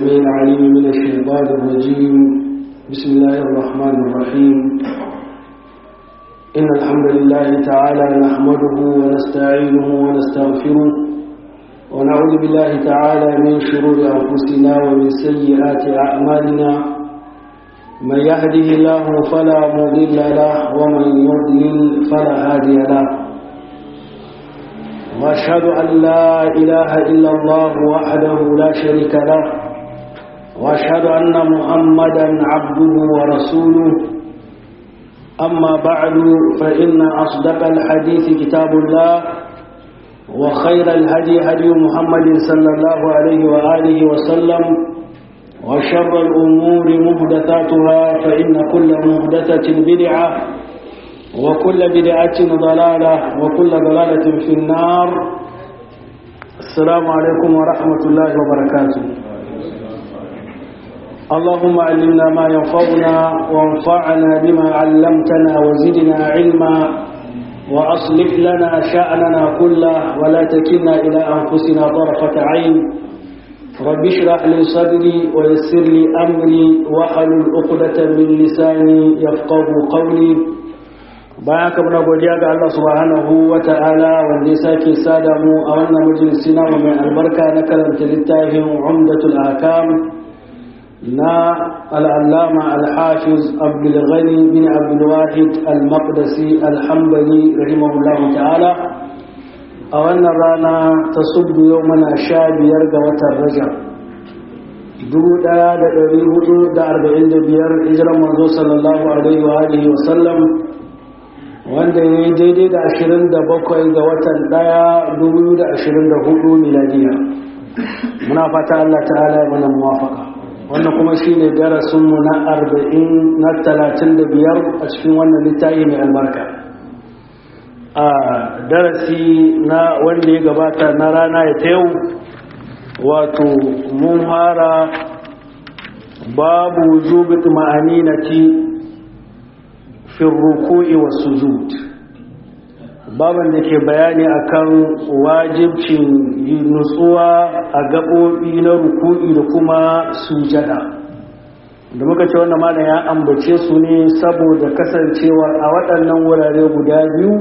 السميع العليم من الشيطان الرجيم بسم الله الرحمن الرحيم إن الحمد لله تعالى نحمده ونستعينه ونستغفره ونعوذ بالله تعالى من شرور أنفسنا ومن سيئات أعمالنا من يهده الله فلا مضل له ومن يضلل فلا هادي له وأشهد أن لا إله إلا الله وحده لا شريك له وأشهد أن محمدا عبده ورسوله أما بعد فإن أصدق الحديث كتاب الله وخير الهدي هدي محمد صلى الله عليه وآله وسلم وشر الأمور محدثاتها فإن كل محدثة بدعة وكل بدعة ضلالة وكل ضلالة في النار السلام عليكم ورحمة الله وبركاته اللهم علمنا ما ينفعنا وانفعنا بما علمتنا وزدنا علما وأصلح لنا شأننا كله ولا تكلنا إلى أنفسنا طرفة عين رب اشرح لي صدري ويسر لي أمري واحلل عقدة من لساني يفقه قولي bayan haka muna godiya ga Allah subhanahu wa ta'ala wanda ya sake sada mu a wannan majalisi namu mai albarka na karanta littafin umdatul akam na al'allama al-hafiz abdulghani bin abdulwahid al-maqdisi al-hambali rahimahullahu ta'ala a wannan rana ta subbu yau mana sha biyar ga watan rajab dubu ɗaya da ɗari hudu da arba'in da biyar hijiran manzo sallallahu alaihi wa alihi wa sallam wanda ya yi daidai da ashirin da bakwai ga watan ɗaya dubu da ashirin da hudu miladiya muna fata Allah ta'ala ya mana muwafaka wannan kuma shi ne darasinmu na arba'in na talatin da biyar a cikin wannan littafi mai albarka a darasi na wanda ya gabata na rana ya ta yau wato mun fara babu zubit ma'aninati fi ruku'i wa sujud baban da ke bayani akan wajibcin nutsuwa a gaɓoɓi na ruku'i da kuma sujada da muka ce wannan malam ya ambace su ne saboda kasancewa a waɗannan wurare guda biyu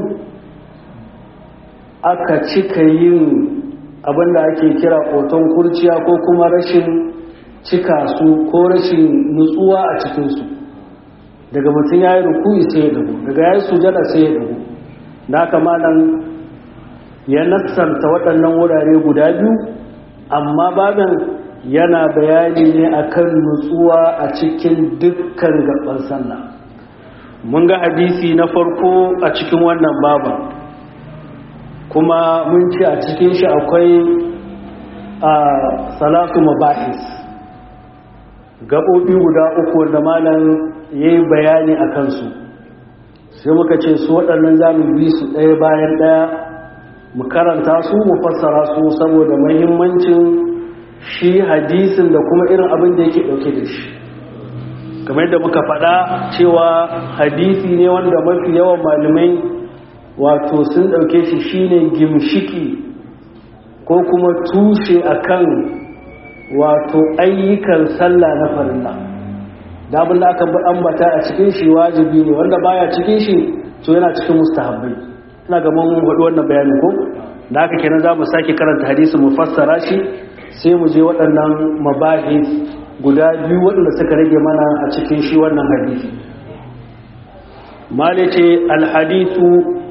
aka cika yin abinda ake kira ƙoton kurciya ko kuma rashin cika su ko rashin nutsuwa a cikinsu daga mutum ya yi ruku'i sai ya dago daga ya yi sujada sai ya dago da haka malam ya nassanta waɗannan wurare guda biyu amma babin yana bayani ne akan nutsuwa a cikin dukkan gaban sallah mun ga hadisi na farko a cikin wannan baban kuma mun ce a cikin shi akwai a salatu mabahis gaɓoɓi guda uku wanda malam ya yi bayani a kansu sai muka ce su waɗannan za mu bi su ɗaya bayan ɗaya mu karanta su mu fassara su saboda mahimmancin shi hadisin da kuma irin abin da yake ɗauke da shi kamar yadda muka faɗa cewa hadisi ne wanda mafi yawan malamai wato sun ɗauke shi shine gimshiki ko kuma tushe akan wato ayyukan sallah na farilla da abin da aka ambata a cikin shi wajibi ne wanda baya cikin shi to yana cikin mustahabbai ina ga mun faɗi wannan bayanin ko da haka kenan za mu sake karanta hadisi mu fassara shi sai mu je waɗannan mabahis guda biyu waɗanda suka rage mana a cikin shi wannan hadisi malice alhadithu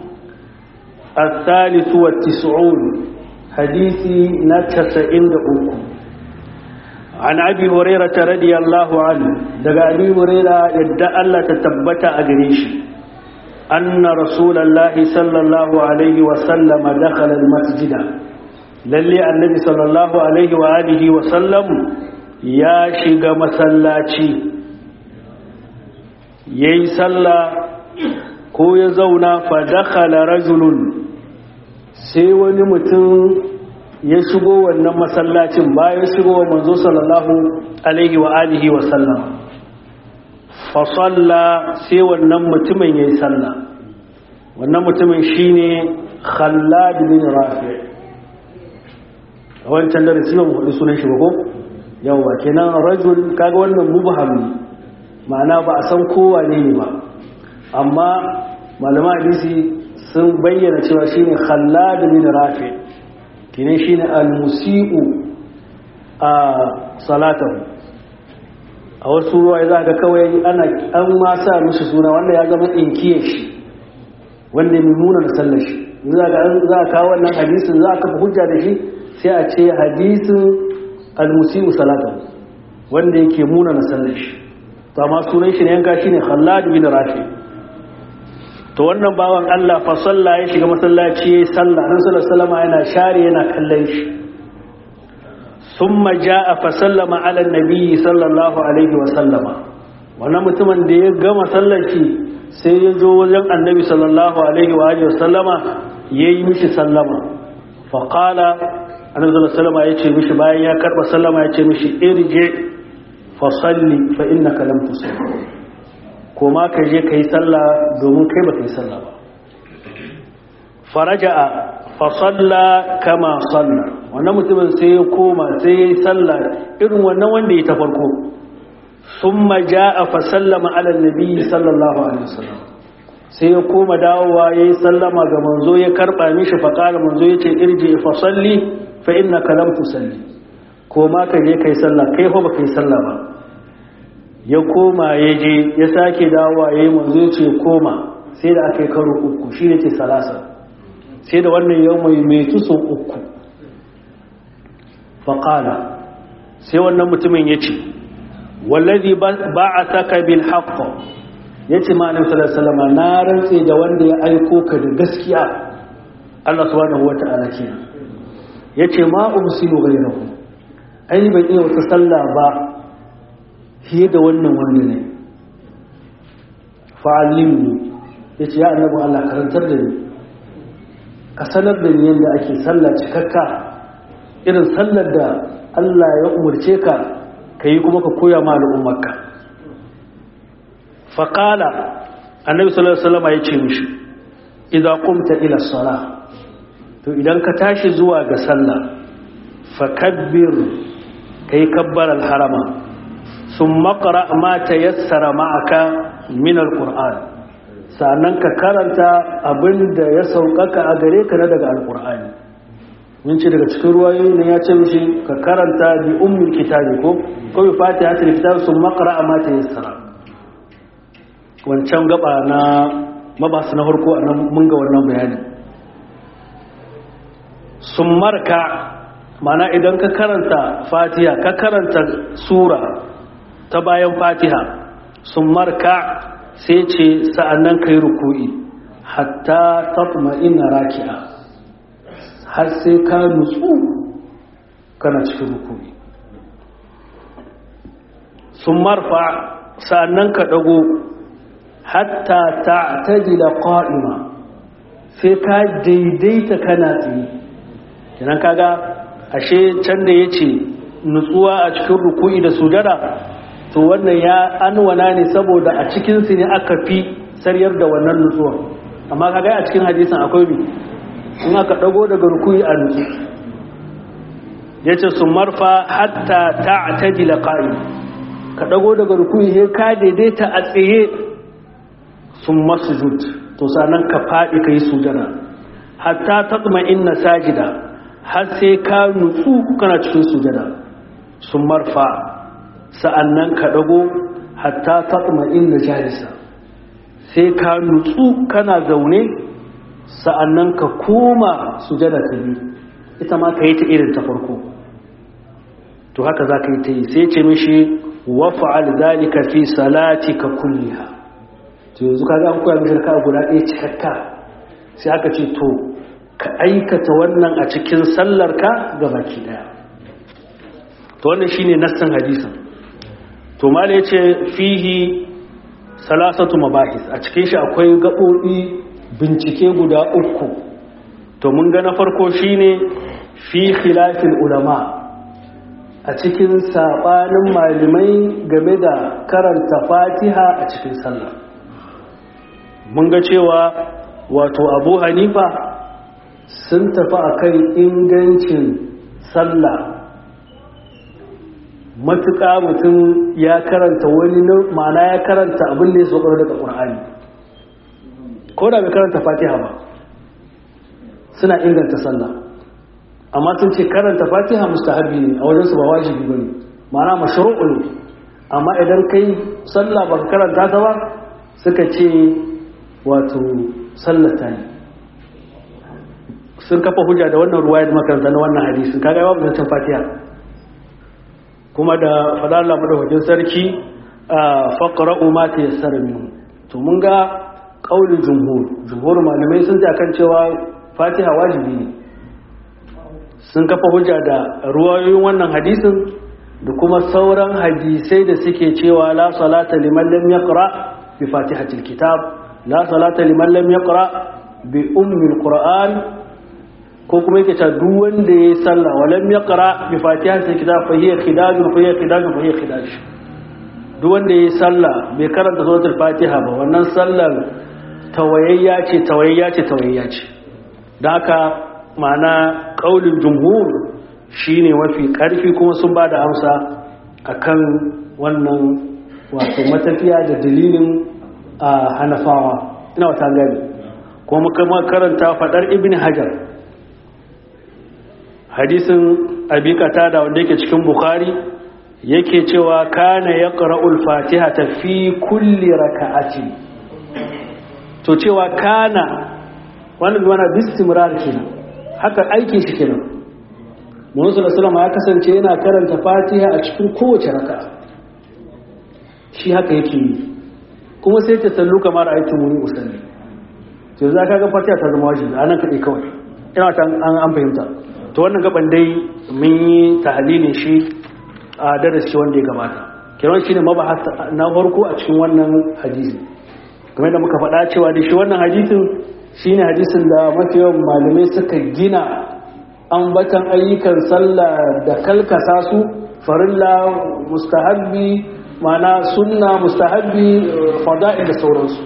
الثالث والتسعون حديثي نتسئن أكو عن أبي هريرة رضي الله عنه دقى أبي هريرة يدعى الله تتبت أجريش أن رسول الله صلى الله عليه وسلم دخل المسجد للي النبي صلى الله عليه وآله وسلم يا شيغ مسلاتي يي صلى ko ya zauna fa dakhala rajulun sai wani mutum ya shigo wannan masallacin bayan shigo wa manzo sallallahu alaihi wa alihi wa sallam fa salla sai wannan mutumin yayi salla wannan mutumin shine Khallad bin Rafi' wancan darasi ba mu faɗi sunan shi ba ko yawa kenan rajul kaga wannan mubham ne ma'ana ba a san kowa ne ne ba amma malama hadisi sun bayyana cewa shine khallad bin rafi kine shine al-musi'u a salatahu a wasu ruwa za ga kawai ana an ma sa mishi suna wanda ya zama inkiye shi wanda mai muna da sallar shi za ga za ka kawo wannan hadisin za ka hujja da shi sai a ce hadisin al-musi'u salatahu wanda yake muna da sallar shi to amma sunan shi ne yanka shine khallad bin rafi to wannan bawan Allah fa salla ya shiga masallaci yayi sallah nan sallallahu alaihi wasallam yana share yana kallon shi thumma jaa fa sallama ala nabi sallallahu alaihi wasallama wannan mutumin da ya gama sallar shi sai ya zo wajen annabi sallallahu alaihi wa alihi wasallama yayi mishi sallama fa qala annabi sallallahu alaihi wasallama yace mishi bayan ya karba sallama yace mishi irji fa salli fa innaka lam tusalli ko ma ka je ka yi sallah domin kai ba ka yi sallah ba faraja'a fa salla kama salla wannan mutumin sai ya koma sai ya yi sallah irin wannan wanda ya ta farko summa ja'a fa sallama ala nabi sallallahu alaihi wasallam sai ya koma dawowa ya yi sallama ga manzo ya karba mishi fa qala manzo yace irji fa salli fa innaka lam tusalli ko ma ka je ka yi sallah kai fa ba ka yi sallah ba ya koma ya je ya sake dawowa ya yi manzo ya ce koma sai da aka yi karo uku shi ne ce salasa sai da wannan yau mai mai tuso uku faƙala sai wannan mutumin ya ce wallazi ba a saka bil haƙƙo ya ce ma'anin salasalama na rantse da wanda ya aiko ka da gaskiya Allah subhanahu wa ta'ala kenan ya ce ma ubsilu ghayrahu ai ban iya wata sallah ba fiye da wannan wanda ne fa'alimu ya ce ya annabi Allah karantar da ni ka sanar da ni yadda ake sallah cikakka irin sallar da Allah ya umarce ka ka yi kuma ka koya ma al'ummarka faƙala annabi sallallahu alaihi wasallam ya ce mishi idan qumta ila salah to idan ka tashi zuwa ga sallah fakabbir kai kabbar al-harama sun makara ma ta yassara ma'aka min alƙur'an sannan ka karanta abin da ya sauƙaƙa a gare ka na daga alƙur'ani mun ce daga cikin ruwayoyi ne ya ce mishi ka karanta bi ummul kitabi ko ko bi fatiha ta kitab sun makara ma ta yassara wancan gaba na mabasu na farko a mun ga wannan bayani sun marka mana idan ka karanta fatiha ka karanta sura ta bayan fatiha sun marka sai ce sa'annan kai ruku'i hatta tatma ina raki'a har sai ka nutsu kana cikin ruku'i sun marfa sa'annan ka ɗago hatta ta tajila ƙa'ima sai ka daidaita kana tsaye kinan kaga ashe can da ya ce nutsuwa a cikin ruku'i da sujada to wannan ya anwana ne saboda a cikinsu ne aka fi sariyar da wannan nutsuwa amma kaga a cikin hadisan akwai bi in aka dago daga rukuyi a nutsu yace su marfa hatta ta'tadila qa'im ka dago daga rukuyi he ka daidaita a tsaye sun masujud to sanan ka fadi kai sujada hatta tatma inna sajida har sai ka nutsu kana cikin sujada sun marfa sa'annan ka ɗago hatta taɓa inda jalisa sai ka nutsu kana zaune sa'annan ka koma sujada ta biyu ita ma ka yi ta irin ta farko to haka za ka yi ta yi sai ce mishi wafa'al zalika fi salati ka kulliha to yanzu ka an koya mishi ka guda ɗaya cikakka sai aka ce to ka aikata wannan a cikin sallarka ga baki ɗaya to wannan shine nassan hadisin to mala ya ce fihi salasatu mabahis a cikin shi akwai gaɓoɓi bincike guda uku to mun ga na farko shine fi khilafin ulama a cikin saɓanin malamai game da karanta fatiha a cikin sallah mun ga cewa wato abu hanifa sun tafi a kan ingancin sallah matuƙa mutum ya karanta wani ma'ana ya karanta abin da ya sauƙar daga ƙur'ani ko da bai karanta fatiha ba suna inganta sallah amma sun ce karanta fatiha mustahabi ne a wajensu ba wajibi ba ne ma'ana mashru'u ne amma idan kai sallah ba karanta ta ba suka ce wato sallata ne sun kafa hujja da wannan ruwaya da makaranta na wannan hadisin kaga babu zancen fatiha kuma da fadar Allah madaukakin sarki faqra'u ma tayassara minhu to mun ga qaulul jumhur jumhur malamai sun ta kan cewa fatiha wajibi ne sun kafa hujja da ruwayoyin wannan hadisin da kuma sauran hadisai da suke cewa la salata liman lam yaqra bi fatihatil kitab la salata liman lam yaqra bi ummil qur'an ko kuma yake ta duk wanda yayi sallah wa lam yaqra bi fatihatil kitab fa hiya khidajun fa hiya khidajun fa hiya khidaj duk wanda yayi sallah bai karanta suratul fatiha ba wannan sallar tawayayya ce tawayayya ce tawayayya ce dan haka ma'ana kaulin jumhur shine mafi karfi kuma sun ba da amsa akan wannan wato matafiya da dalilin a hanafawa ina wata gani kuma kuma karanta fadar ibn hajar hadisin abi da wanda yake cikin bukhari yake cewa kana yaqra'ul fatihata fi kulli raka'ati to cewa kana wannan bi mana bistimrar kenan haka aikin shi kenan Muhammadu sallallahu ya kasance yana karanta Fatiha a cikin kowace raka shi haka yake yi kuma sai ta sallu kamar aikin muni usalli to za ka ga Fatiha ta zama wajibi anan kadai kawai ina ta an an fahimta to wannan gaban dai mun yi tahlilin shi a darasi wanda ya gabata kiran shi ne mabahas na farko a cikin wannan hadisi kamar da muka faɗa cewa da shi wannan hadisin shine hadisin da mafi yawan malamai suka gina ambatan ayyukan sallah da kalkasa su farilla mustahabbi mana sunna mustahabbi fada'il da sauransu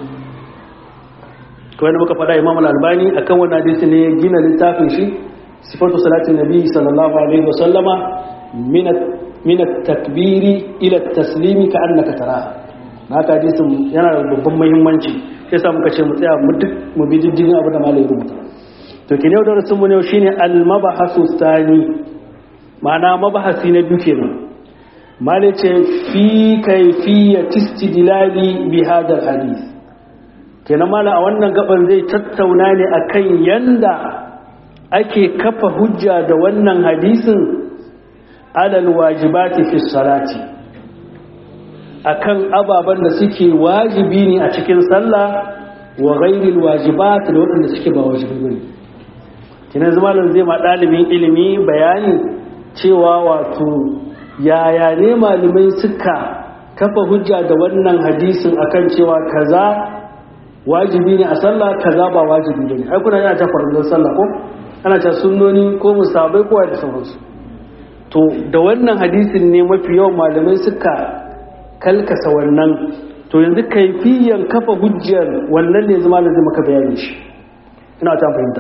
kawai da muka faɗa imam al-albani akan wannan hadisi ne ya gina littafin shi sifatu salatin nabi sallallahu alaihi wasallama min at-takbiri ila at-taslimi ka annaka taraha haka hadisin yana da babban muhimmanci sai sa muka ce mu tsaya mu duk mu bi diddigin abu da malai rubuta to ke ne da rasul mu ne shine al mabahasu thani ma'ana mabahasi na biyu kenan malai ce fi kayfiyat istidlali bi hadha hadith kenan mala a wannan gaban zai tattauna ne akan yanda ake kafa hujja da wannan hadisin alal wajibati fi salati akan ababen da suke wajibi ne a cikin sallah wa ghairil wajibat da waɗanda suke ba wajibi bane kinan zamanin zai ma ɗalibin ilimi bayani cewa wato yaya ne malamai suka kafa hujja da wannan hadisin akan cewa kaza wajibi ne a sallah kaza ba wajibi bane ai kuna yana ta farzan sallah ko ana ta sunnoni ko musabai ko da sauransu to da wannan hadisin ne mafi yawan malamai suka kalkasa wannan to yanzu kaifiyan kafa hujjar wannan ne zama da zai maka bayani shi ina ta fahimta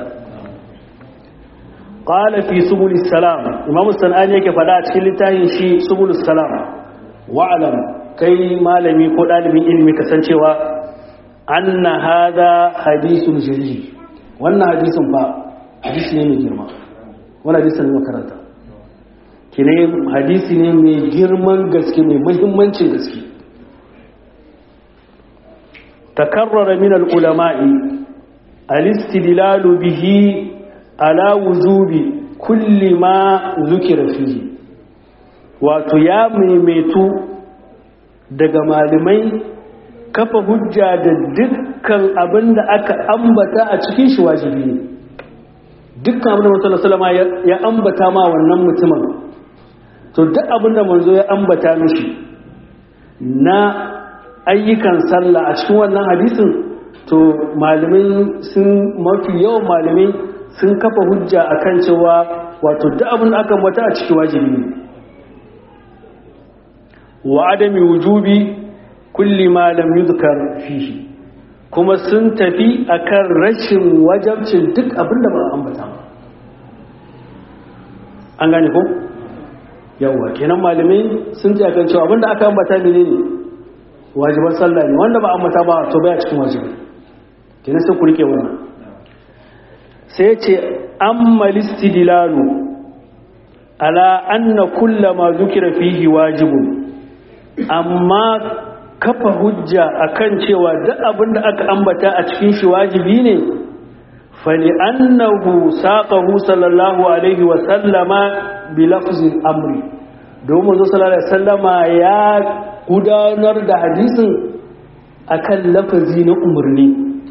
qala fi subulus salam imamu sanani yake fada a cikin littafin shi subulus salam wa'lam kai malami ko dalibin ilimi kasancewa anna hada hadithun jalil wannan hadisin fa hadisi ne mai girma wannan hadisin ne makaranta kine hadisi ne mai girman gaske mai muhimmancin gaske takarrara min al-ulama'i al-istidlalu bihi ala wujubi kulli ma zukira fihi wato ya maimaitu daga malamai kafa hujja da dukkan abin da aka ambata a cikin shi wajibi ne dukkan abin da mutum sallama ya ambata ma wannan mutumin to duk abin da manzo ya ambata mishi na ayyukan sallah a cikin wannan hadisin to malamai sun mafi yawan malamai sun kafa hujja akan cewa wato duk abin da aka ambata a cikin wajibi ne wa adami wujubi kulli ma lam yuzkar fihi kuma sun tafi akan rashin wajabcin duk abin da ba a ambata ba an gane ko yawa kenan malamai sun ce kan cewa abinda aka ambata ne ne wajiban sallah ne wanda ba ambata ba to baya cikin wajibi kenan sai ku rike wannan sai ce amma listidlalu ala anna kullama zukira fihi wajibun amma kafa hujja akan cewa duk abinda aka ambata a cikin shi wajibi ne fali annahu saqahu sallallahu alaihi wa sallama bi lafzil amri domin zo sallallahu alaihi wasallama ya gudanar da hadisin akan lafazi na umarni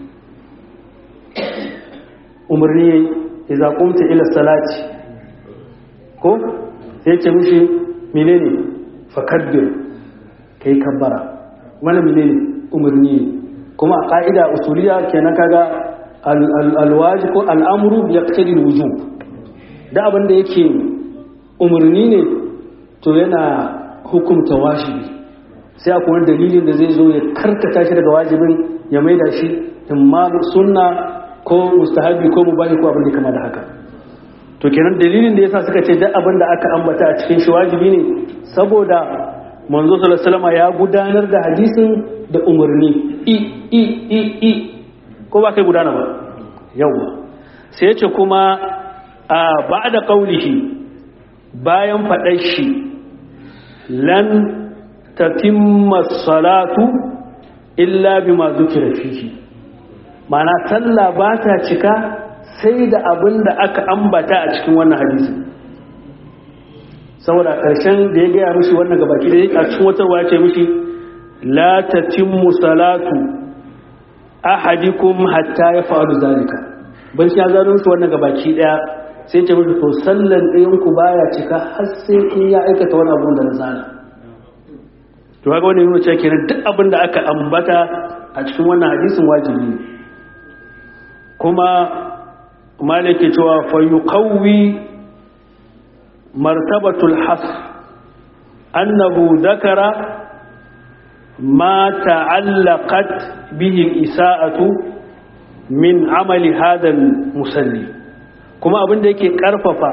umarni idza qumta ila salati ko sai ce mishi menene fakabbir kai kabbara wannan menene umarni kuma a ka'ida usuliya kenan kaga alwaji ko al'amuru ya kace wujub da abin da yake umarni ne to yana hukumta wajibi sai akwai wani dalilin da zai zo ya karkata shi daga wajibin ya maida shi imma sunna ko mustahabi ko mubahi ko abin da kama da haka to kenan dalilin da yasa suka ce duk abin da aka ambata a cikin shi wajibi ne saboda manzo sallallahu alaihi wasallam ya gudanar da hadisin da umarni i i i i ko ba kai gudana ba yawa sai ya ce kuma a ba'da qaulihi bayan faɗar shi lan tatimma salatu illa bima zukira fihi mana sallah ba ta cika sai da abin da aka ambata a cikin wannan hadisi saboda ƙarshen da ya gaya mishi wannan gabaki da a cikin wata ya ce mishi la tatimmu salatu ahadikum hatta ya faru zalika ban shi ya zaro mishi wannan gabaki daya sai ce mishi to sallan ɗayan ku baya cika har sai in ya aikata wani abu da na zana to kaga wannan yana cewa kenan duk abin da aka ambata a cikin wannan hadisin wajibi ne kuma malike cewa fa yuqawwi martabatul has annahu dhakara ma ta'allaqat bihi al-isa'atu min amali hadha al-musalli kuma abin da yake karfafa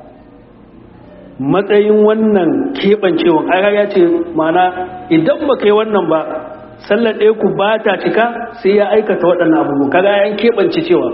matsayin wannan keɓancewan aka ya ce mana idan ba kai wannan ba sallar ɗaya ku ba ta cika sai ya aikata waɗannan abubuwa kaga yan keɓance cewa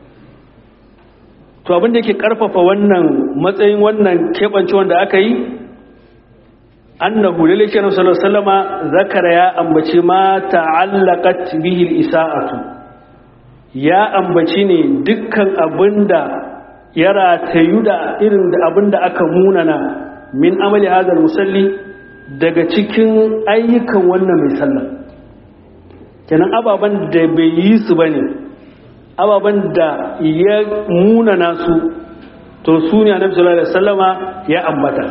to abin da yake ƙarfafa wannan matsayin wannan keɓancewan da aka yi annahu lalle shi sallallahu alaihi wasallama zakara ya ambaci ma ta'allaqat bihi al-isa'atu ya ambaci ne dukkan abinda ya ratayu da irin da abin da aka munana min amali hadal musalli daga cikin ayyukan wannan mai sallah kenan ababen da bai yi su bane ababen da ya munana su to su ne annabi sallallahu alaihi wasallama ya ambata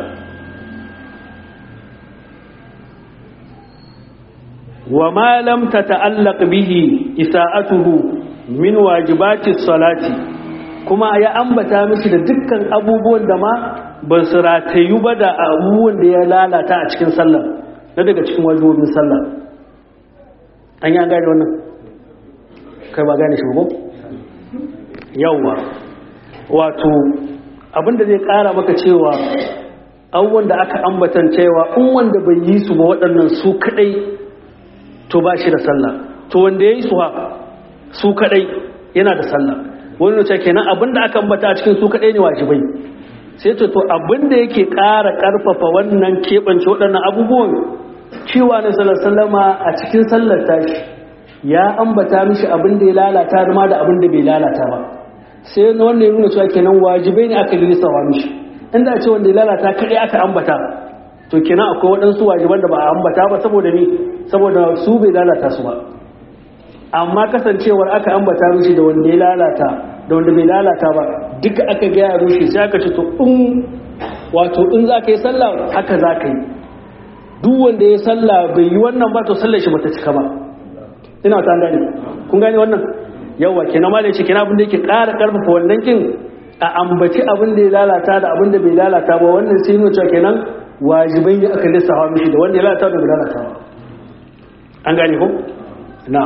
wa ma lam tata'allaq bihi isa'atuhu min wajibati salati kuma ya ambata miki da dukkan abubuwan da ma ba su ratayu ba da abubuwan da ya lalata a cikin sallah na daga cikin wajibobin sallah an yi an gane wannan kai ba gane shi ba yawwa wato abinda zai kara maka cewa abubuwan da aka ambatan cewa in wanda bai yi su ba waɗannan su kadai to ba shi da sallah to wanda ya yi su ha su kadai yana da sallah wani wace kenan abinda aka ambata a cikin su kadai ne wajibai sai to to abinda yake ƙara ƙarfafa wannan keɓance waɗannan abubuwan cewa na sallama a cikin sallar tashi ya ambata mishi abinda ya lalata ma da abinda bai lalata ba sai na wannan ya nuna cewa kenan wajibai ne aka lissawa mishi inda a ce wanda ya lalata kadai aka ambata to kenan akwai waɗansu wajiban da ba a ambata ba saboda ni saboda su bai lalata su ba amma kasancewar aka ambata mishi da wanda ya lalata da wanda bai lalata ba duka aka gaya mishi sai aka ce to in wato in za ka yi sallah haka za ka yi duk wanda ya sallah bai yi wannan ba to sallar shi bata cika ba ina ta gane kun gane wannan yawa kenan ma da yake kenan abin da yake ƙara ƙarfafa wannan kin a ambaci abin da ya lalata da abin da bai lalata ba wannan sai nuna cewa kenan wajibai ne aka lissafa mishi da wanda ya lalata da bai lalata ba an gane ko na'am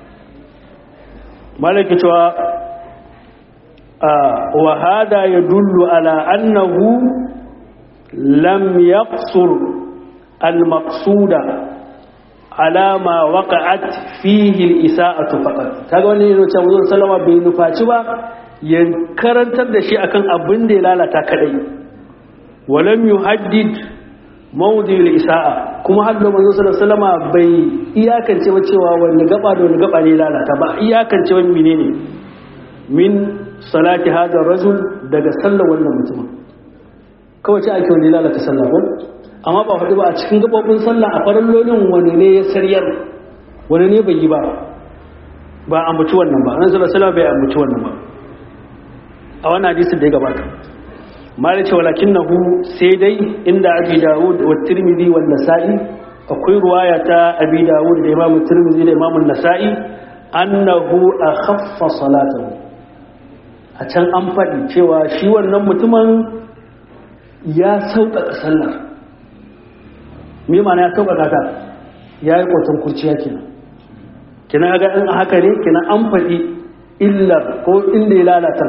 malaki cewa wa hada ya dullu ala annahu lam yaqsur al-maqsuda ala ma waqa'at fihi al-isa'atu faqat kaga wannan yana cewa Muhammad sallama bai nufaci ba ya karantar da shi akan abin da ya lalata kadai walam yuhaddid mawdi al-isa'a kuma hadda Muhammad sallallahu alaihi bai iyakance ba cewa wanda gaba da wanda gaba ne lalata ba iyakance wani menene min salati hada rajul daga sallar wannan mutumin kawai ce ake wani lalata sallah ko amma ba faɗi ba a cikin gabobin sallah a farallolin wani ne ya saryar wani ne bai yi ba ba a mutu wannan ba annabi sallallahu bai a mutu wannan ba a wannan hadisin da ya gabata malik ce walakinahu sai dai inda abi dawud wa tirmidhi wa nasa'i akwai ruwaya ta abi dawud da imamu tirmidhi da imamu nasa'i annahu akhaffa salatahu a can an faɗi cewa shi wannan mutumin ya sauƙaƙa sallar me mana ya sauƙaƙa ta ya yi ƙoton kurciya kenan kina ga in haka ne kina an faɗi illar ko inda ya lalata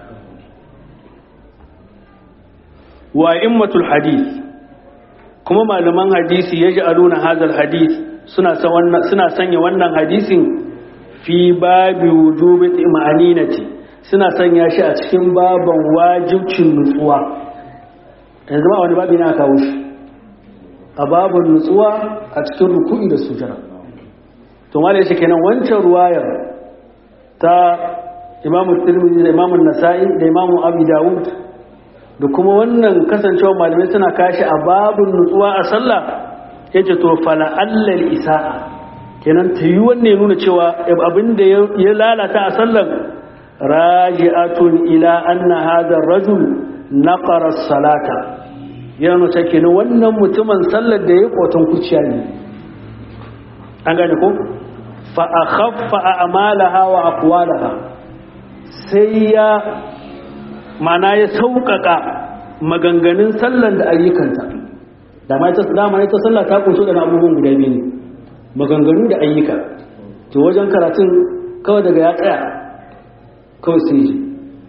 wa immatul hadith kuma malaman hadisi ya ji aluna hazal hadith suna sanya wannan hadisin fi babi wujubi ma'aninati suna sanya shi a cikin baban wajibcin nutsuwa yanzu ba wani babi na kawo shi a babin nutsuwa a cikin ruku'i da sujara to malai shi kenan wancan ruwayar ta imamu tirmidhi da imamu nasa'i da imamu abi dawud da kuma wannan kasancewa malamai suna kashi a babin nutsuwa a sallah yace to fala allal isa'a kenan ta yi wanne nuna cewa abinda ya lalata a sallar raji'atun ila anna hadha ar-rajul naqara as-salata yana nuna kenan wannan mutumin sallar da ya koton kuciya ne an gane ko fa akhaffa a'malaha wa aqwalaha sai ya mana ya sauƙaƙa maganganun sallar da ayyukanta da ma ita dama ita sallah ta kunso da abubuwan guda biyu ne maganganu da ayyuka to wajen karatun kawai daga ya tsaya kawai sai ji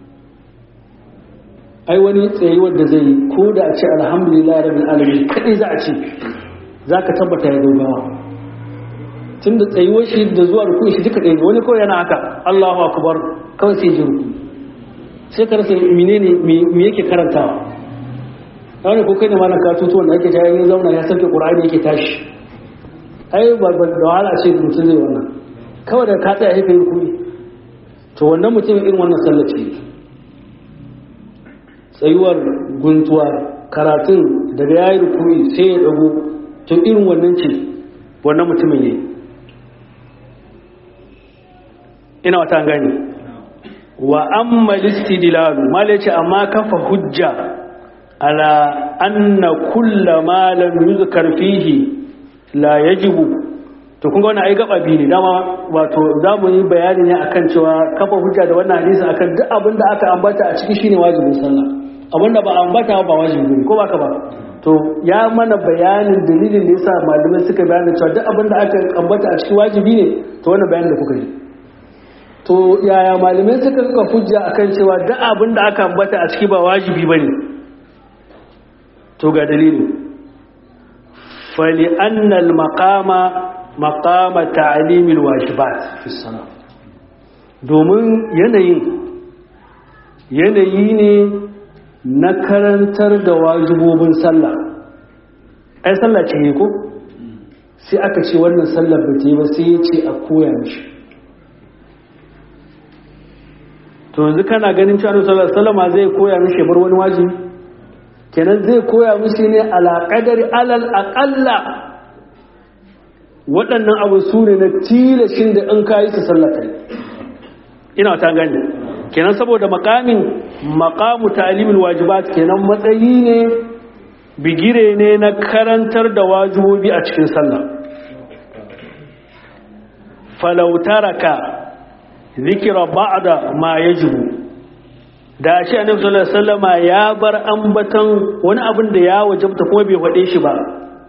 ai wani tsaye wanda zai yi ko da a ce alhamdulillah rabbil alamin kadai za a ce za ka tabbata ya dogawa tun da tsayuwar shi da zuwa rukun shi duka ɗaya wani kawai yana haka Allahu akbar kawai sai ji ruku sai ka rasa menene me yake karantawa wani ko kai ne malam katutu wanda ake jayen ya zauna ya sauke qur'ani yake tashi ai ba da wahala ce mutum zai wannan kawai da ka tsaya yake rukuni to wannan mutum irin wannan sallah ce tsayuwar guntuwa karatun daga yayi rukuni sai ya dago to irin wannan ce wannan mutumin yayi ina wata gani wa amma listidlalu mala yace amma kafa hujja ala anna kulla ma lam yuzkar fihi la yajibu to kun ga wannan ai gaba biyu ne dama wato zamu yi bayani ne akan cewa kafa hujja da wannan hadisi akan duk abin da aka ambata a ciki shine wajibin sallah abin da ba ambata ba wajibi ne ko ba ka ba to ya mana bayanin dalilin da yasa malamai suka bayani cewa duk abin da aka ambata a ciki wajibi ne to wannan bayanin da kuka yi to yaya malamai suka suka hujja akan cewa duk abin da aka ambata a ciki ba wajibi bane to ga dalili fali annal maqama maqama ta'limil wajibat fi salat domin yanayin yanayi ne na karantar da wajibobin sallah ai sallah ce ko sai aka ce wannan sallar ba ta yi ba sai ya ce a koya mishi to yanzu kana ganin cewa Annabi sallallahu alaihi zai koya mishi bar wani wajibi kenan zai koya mishi ne ala qadari alal aqalla waɗannan abu su ne na tilashin da in kayi su sallata ina ta gani kenan saboda makamin maqamu ta'limul wajibat kenan matsayi ne bigire ne na karantar da wajibobi a cikin sallah falau taraka zikira ba'da ma yajibu da shi annabi sallallahu alaihi wasallama ya bar ambatan wani abin da ya wajabta kuma bai fade shi ba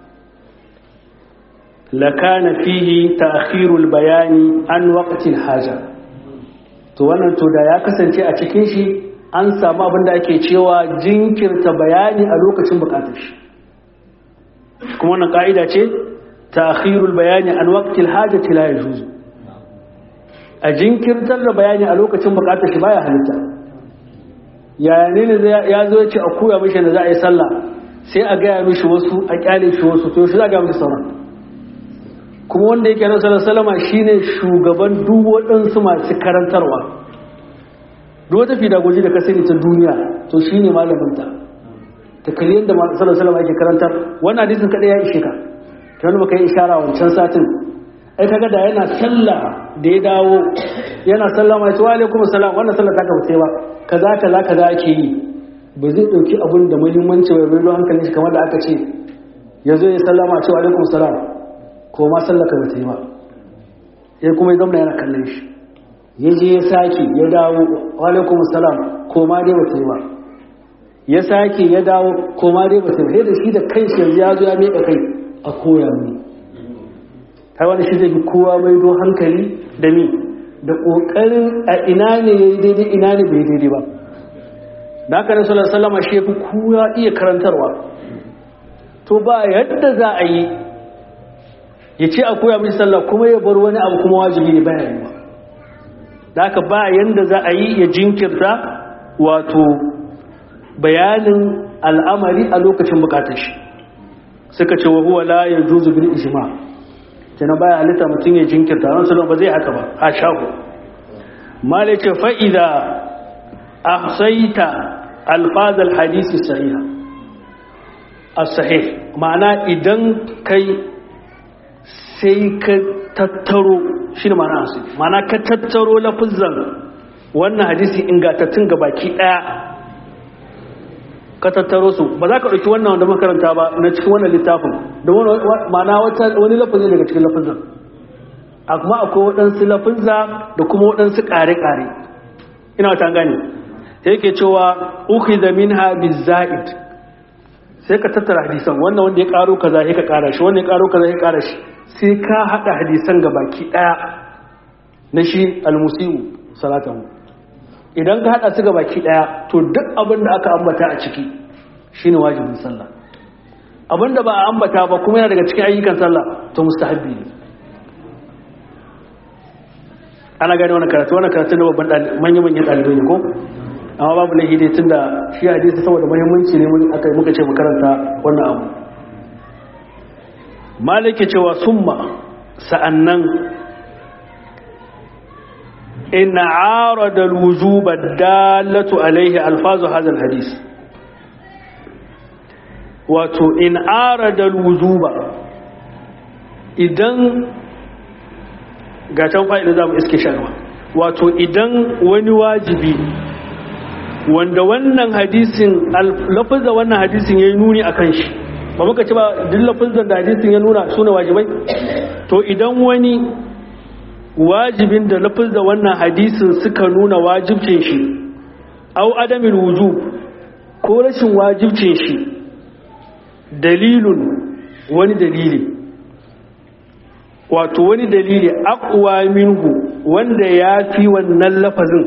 lakana fihi ta'khirul bayani an waqtil haja to wannan to da ya kasance a cikin shi an samu abin da ake cewa jinkirta bayani a lokacin bukatar shi kuma wannan ka'ida ce ta'khirul bayani an waqtil hajati la yajuz a jinkirtar da bayani a lokacin bukatar shi baya halitta yaya ne ne ya zo ya ce a koya mishi da za a yi sallah sai a gaya mishi wasu a kyale shi wasu to shi za a gaya mishi sauran kuma wanda yake nan sallallahu salama shine shugaban duk waɗansu masu karantarwa duk wata fidagoji da ka sani ta duniya to shine malaminta ta kalli yadda sallallahu salama yake karantar wannan hadisin kaɗai ya ishe ka ta wani baka yi ishara wancan satin ai kaga da yana sallah da ya dawo yana sallama ya ce wa alaikum salam wannan sallah ta ka ba kaza kaza kaza ake yi ba zai dauki abun da muhimmanci wai bai hankalin shi kamar da aka ce ya zo ya sallama ce wa alaikum salam ko ma sallah ka bata yi ba ya kuma ya zama yana kallon shi ya je ya sake ya dawo wa alaikum salam ko ma dai bata yi ba ya sake ya dawo ko ma dai bata yi ba sai da shi da kanshi yanzu ya zo ya miƙa kai a koya mini kai wani shi zai bi kowa mai do hankali da mi da ƙoƙarin a ina ne ya yi daidai ina ne bai daidai ba da haka nan sallar salama shi fi kowa iya karantarwa to ba yadda za a yi ya ce a koya mishi sallah kuma ya bar wani abu kuma wajibi ne bayan yi da haka ba yadda za a yi ya jinkirta wato bayanin al'amari a lokacin bukatar shi suka ce wa huwa la ya juzu bil ijma' kenan baya halitta mutum ya jinkirta ran salon ba zai haka ba a shago mala ce fa'ida a saita alfazal hadisi sahiha a sahih ma'ana idan kai sai ka tattaro shi ne ma'ana asali ma'ana ka tattaro lafizan wannan hadisi ingantattun gabaki ɗaya ka tattaro su ba za ka ɗauki wannan wanda makaranta ba na cikin wannan littafin da ma'ana wani lafazin daga cikin lafazin a kuma akwai waɗansu lafazza da kuma waɗansu ƙare-ƙare ina wata gane ta yake cewa uku da min ha za'id sai ka tattara hadisan wannan wanda ya ƙaro kaza ya ka ƙara shi wanda ya ƙaro kaza ya ƙara shi sai ka haɗa hadisan ga baki ɗaya na shi almusiu salatahu idan ka haɗa su ga baki ɗaya to duk abin da aka ambata a ciki shine wajibin sallah abin da ba a ambata ba kuma yana daga cikin ayyukan sallah to mustahabbi ne ana gane wani karatu wani karatu na babban manya-manyan ɗalibai ne ko amma babu laifi dai tun da shi hadisi saboda muhimmanci ne aka yi muka ce makaranta wannan abu malike cewa summa sa'annan إن عارض الوجوب الدالة عليه ألفاظ هذا الحديث wato in arada wujuba idan ga can fa'ida za mu iske sharwa wato idan wani wajibi wanda wannan hadisin lafazza wannan hadisin ya yi nuni a kan shi ba muka ci ba duk lafazzan da hadisin ya nuna suna wajibai to idan wani wajibin da lafazza wannan hadisin suka nuna wajibcin shi au adamin wujub ko rashin wajibcin shi dalilun wani dalili wato wani dalili aqwa minhu wanda ya fi wannan lafazin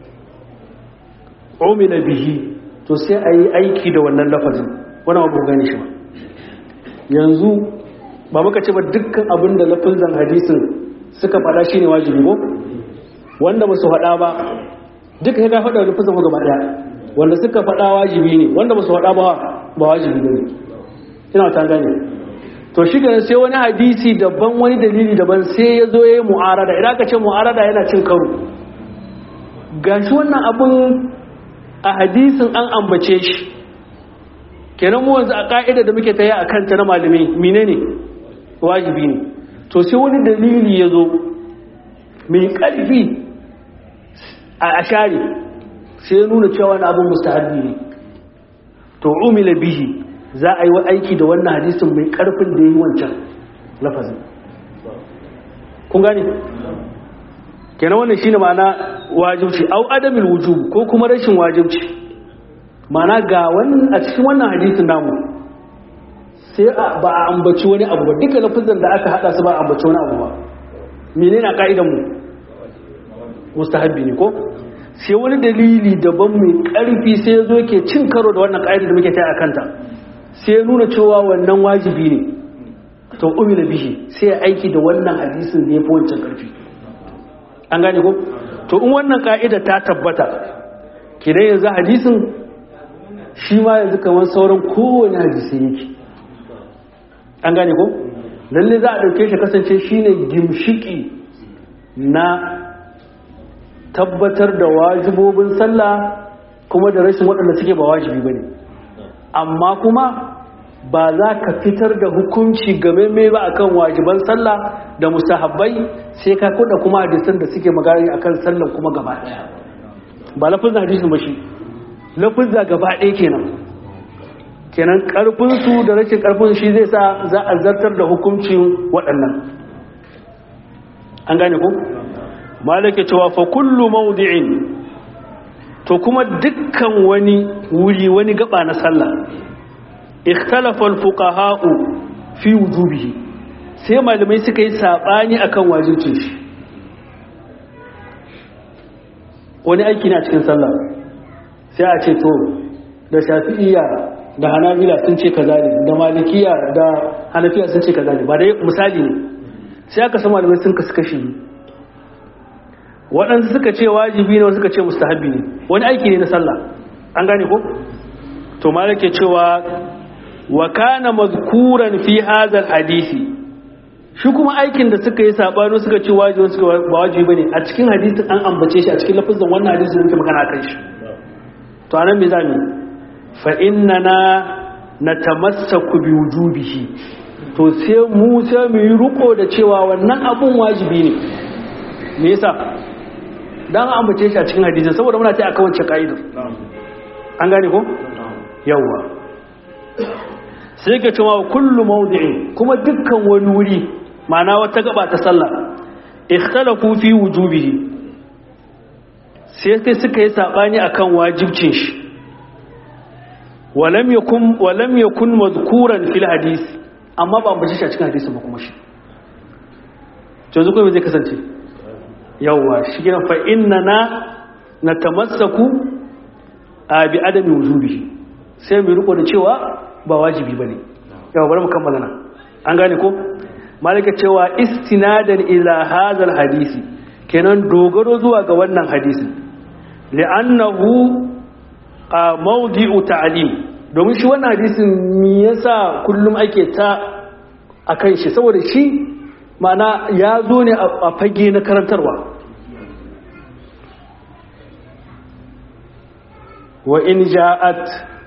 umila bihi to sai a yi aiki da wannan lafazin wani abu gani shi ba yanzu ba muka ce ba dukkan abin da lafazin hadisin suka faɗa shi ne wajibi ko wanda ba su faɗa ba duka ya faɗa lafazin ko gaba ɗaya wanda suka faɗa wajibi ne wanda ba su faɗa ba ba wajibi ne ina ta gane to shi ganin sai wani hadisi daban wani dalili daban sai ya zo ya yi mu'arada idan aka ce mu'arada yana cin karo gashi wannan abun a hadisin an ambace shi kenan mu wanzu a ka'ida da muke taya a kanta na malamai menene wajibi ne to sai wani dalili ya zo mai ƙarfi a ashari sai ya nuna cewa wani abin mustahabbi ne to umila bihi za a yi wa aiki da wannan hadisin mai ƙarfin da ya yi wancan lafazin kun gane kenan wannan shine ma'ana wajibci au adamil wujub ko kuma rashin wajibci ma'ana ga wannan a cikin wannan hadisin namu sai ba a ambaci wani abu ba duka lafazan da aka hada su ba a ambaci wani abu ba menene a ka'idan mu mustahabbi ne ko sai wani dalili daban mai ƙarfi sai ya zo ke cin karo da wannan ƙa'idar da muke ta a kanta sai ya nuna cewa wannan wajibi ne to umila bihi sai ya aiki da wannan hadisin ne fi wancan ƙarfi an gane ko to in wannan ƙa'ida ta tabbata kidan yanzu hadisin shi ma yanzu kamar sauran kowane hadisi yake an gane ko lalle za a ɗauke shi kasance shine gimshiki na tabbatar da wajibobin sallah kuma da rashin waɗanda suke ba wajibi ba ne amma kuma ba za ka fitar da hukunci game mai ba akan wajiban sallah da musahabbai sai ka kuɗa kuma hadisan da suke magana akan sallah kuma gaba ɗaya ba lafizin hadisin ba shi lafizza gaba ɗaya kenan kenan ƙarfinsu da rashin ƙarfin shi zai sa za a zartar da hukuncin waɗannan an gane ku? malaka cewa fa kullu mawdi'in to kuma dukkan wani wuri wani gaba na sallah ikhtalafa al-fuqaha'u fi wujubihi sai malamai suka yi sabani akan wajibcin shi wani aiki na cikin sallah sai a ce to da shafi'iyya da hanabila sun ce kaza ne da malikiya da hanafiya sun ce kaza ne ba dai misali ne sai aka san malamai sun kasu kashi waɗansu suka ce wajibi ne wasu suka ce mustahabi ne wani aiki ne na sallah an gane ko to malake cewa wa kana mazkuran fi hadha hadisi shi kuma aikin da suka yi sabano suka ce wajibi suka ba wajibi bane a cikin hadisin an ambace shi a cikin lafazin wannan hadisin da muke magana kan shi to anan me zamu fa innana natamassaku bi wujubihi to sai mu sai mu yi riko da cewa wannan abun wajibi ne me yasa dan an bace shi a cikin hadisin saboda muna ta aka wance kaidar an gane ko yawa sai ka cewa kullu mawdi'in kuma dukkan wani wuri ma'ana wata gaba ta sallah ikhtalafu fi wujubihi sai kai suka yi sabani akan wajibcin shi walam yakun walam yakun madhkuran fil hadith amma ba ambace shi a cikin hadisin ba kuma shi to yanzu kuma zai kasance yawwa shi gina fa innana natamassaku a bi adami wujubihi sai mu riko da cewa ba wajibi bane yawa bari mu kammala nan an gane ko malaka cewa istinadan ila hadal hadisi kenan dogaro zuwa ga wannan hadisi li'annahu mawdi'u ta'lim domin shi wannan hadisin me yasa kullum ake ta akan shi saboda shi mana ya zo ne a fage na karantarwa wa in ja'at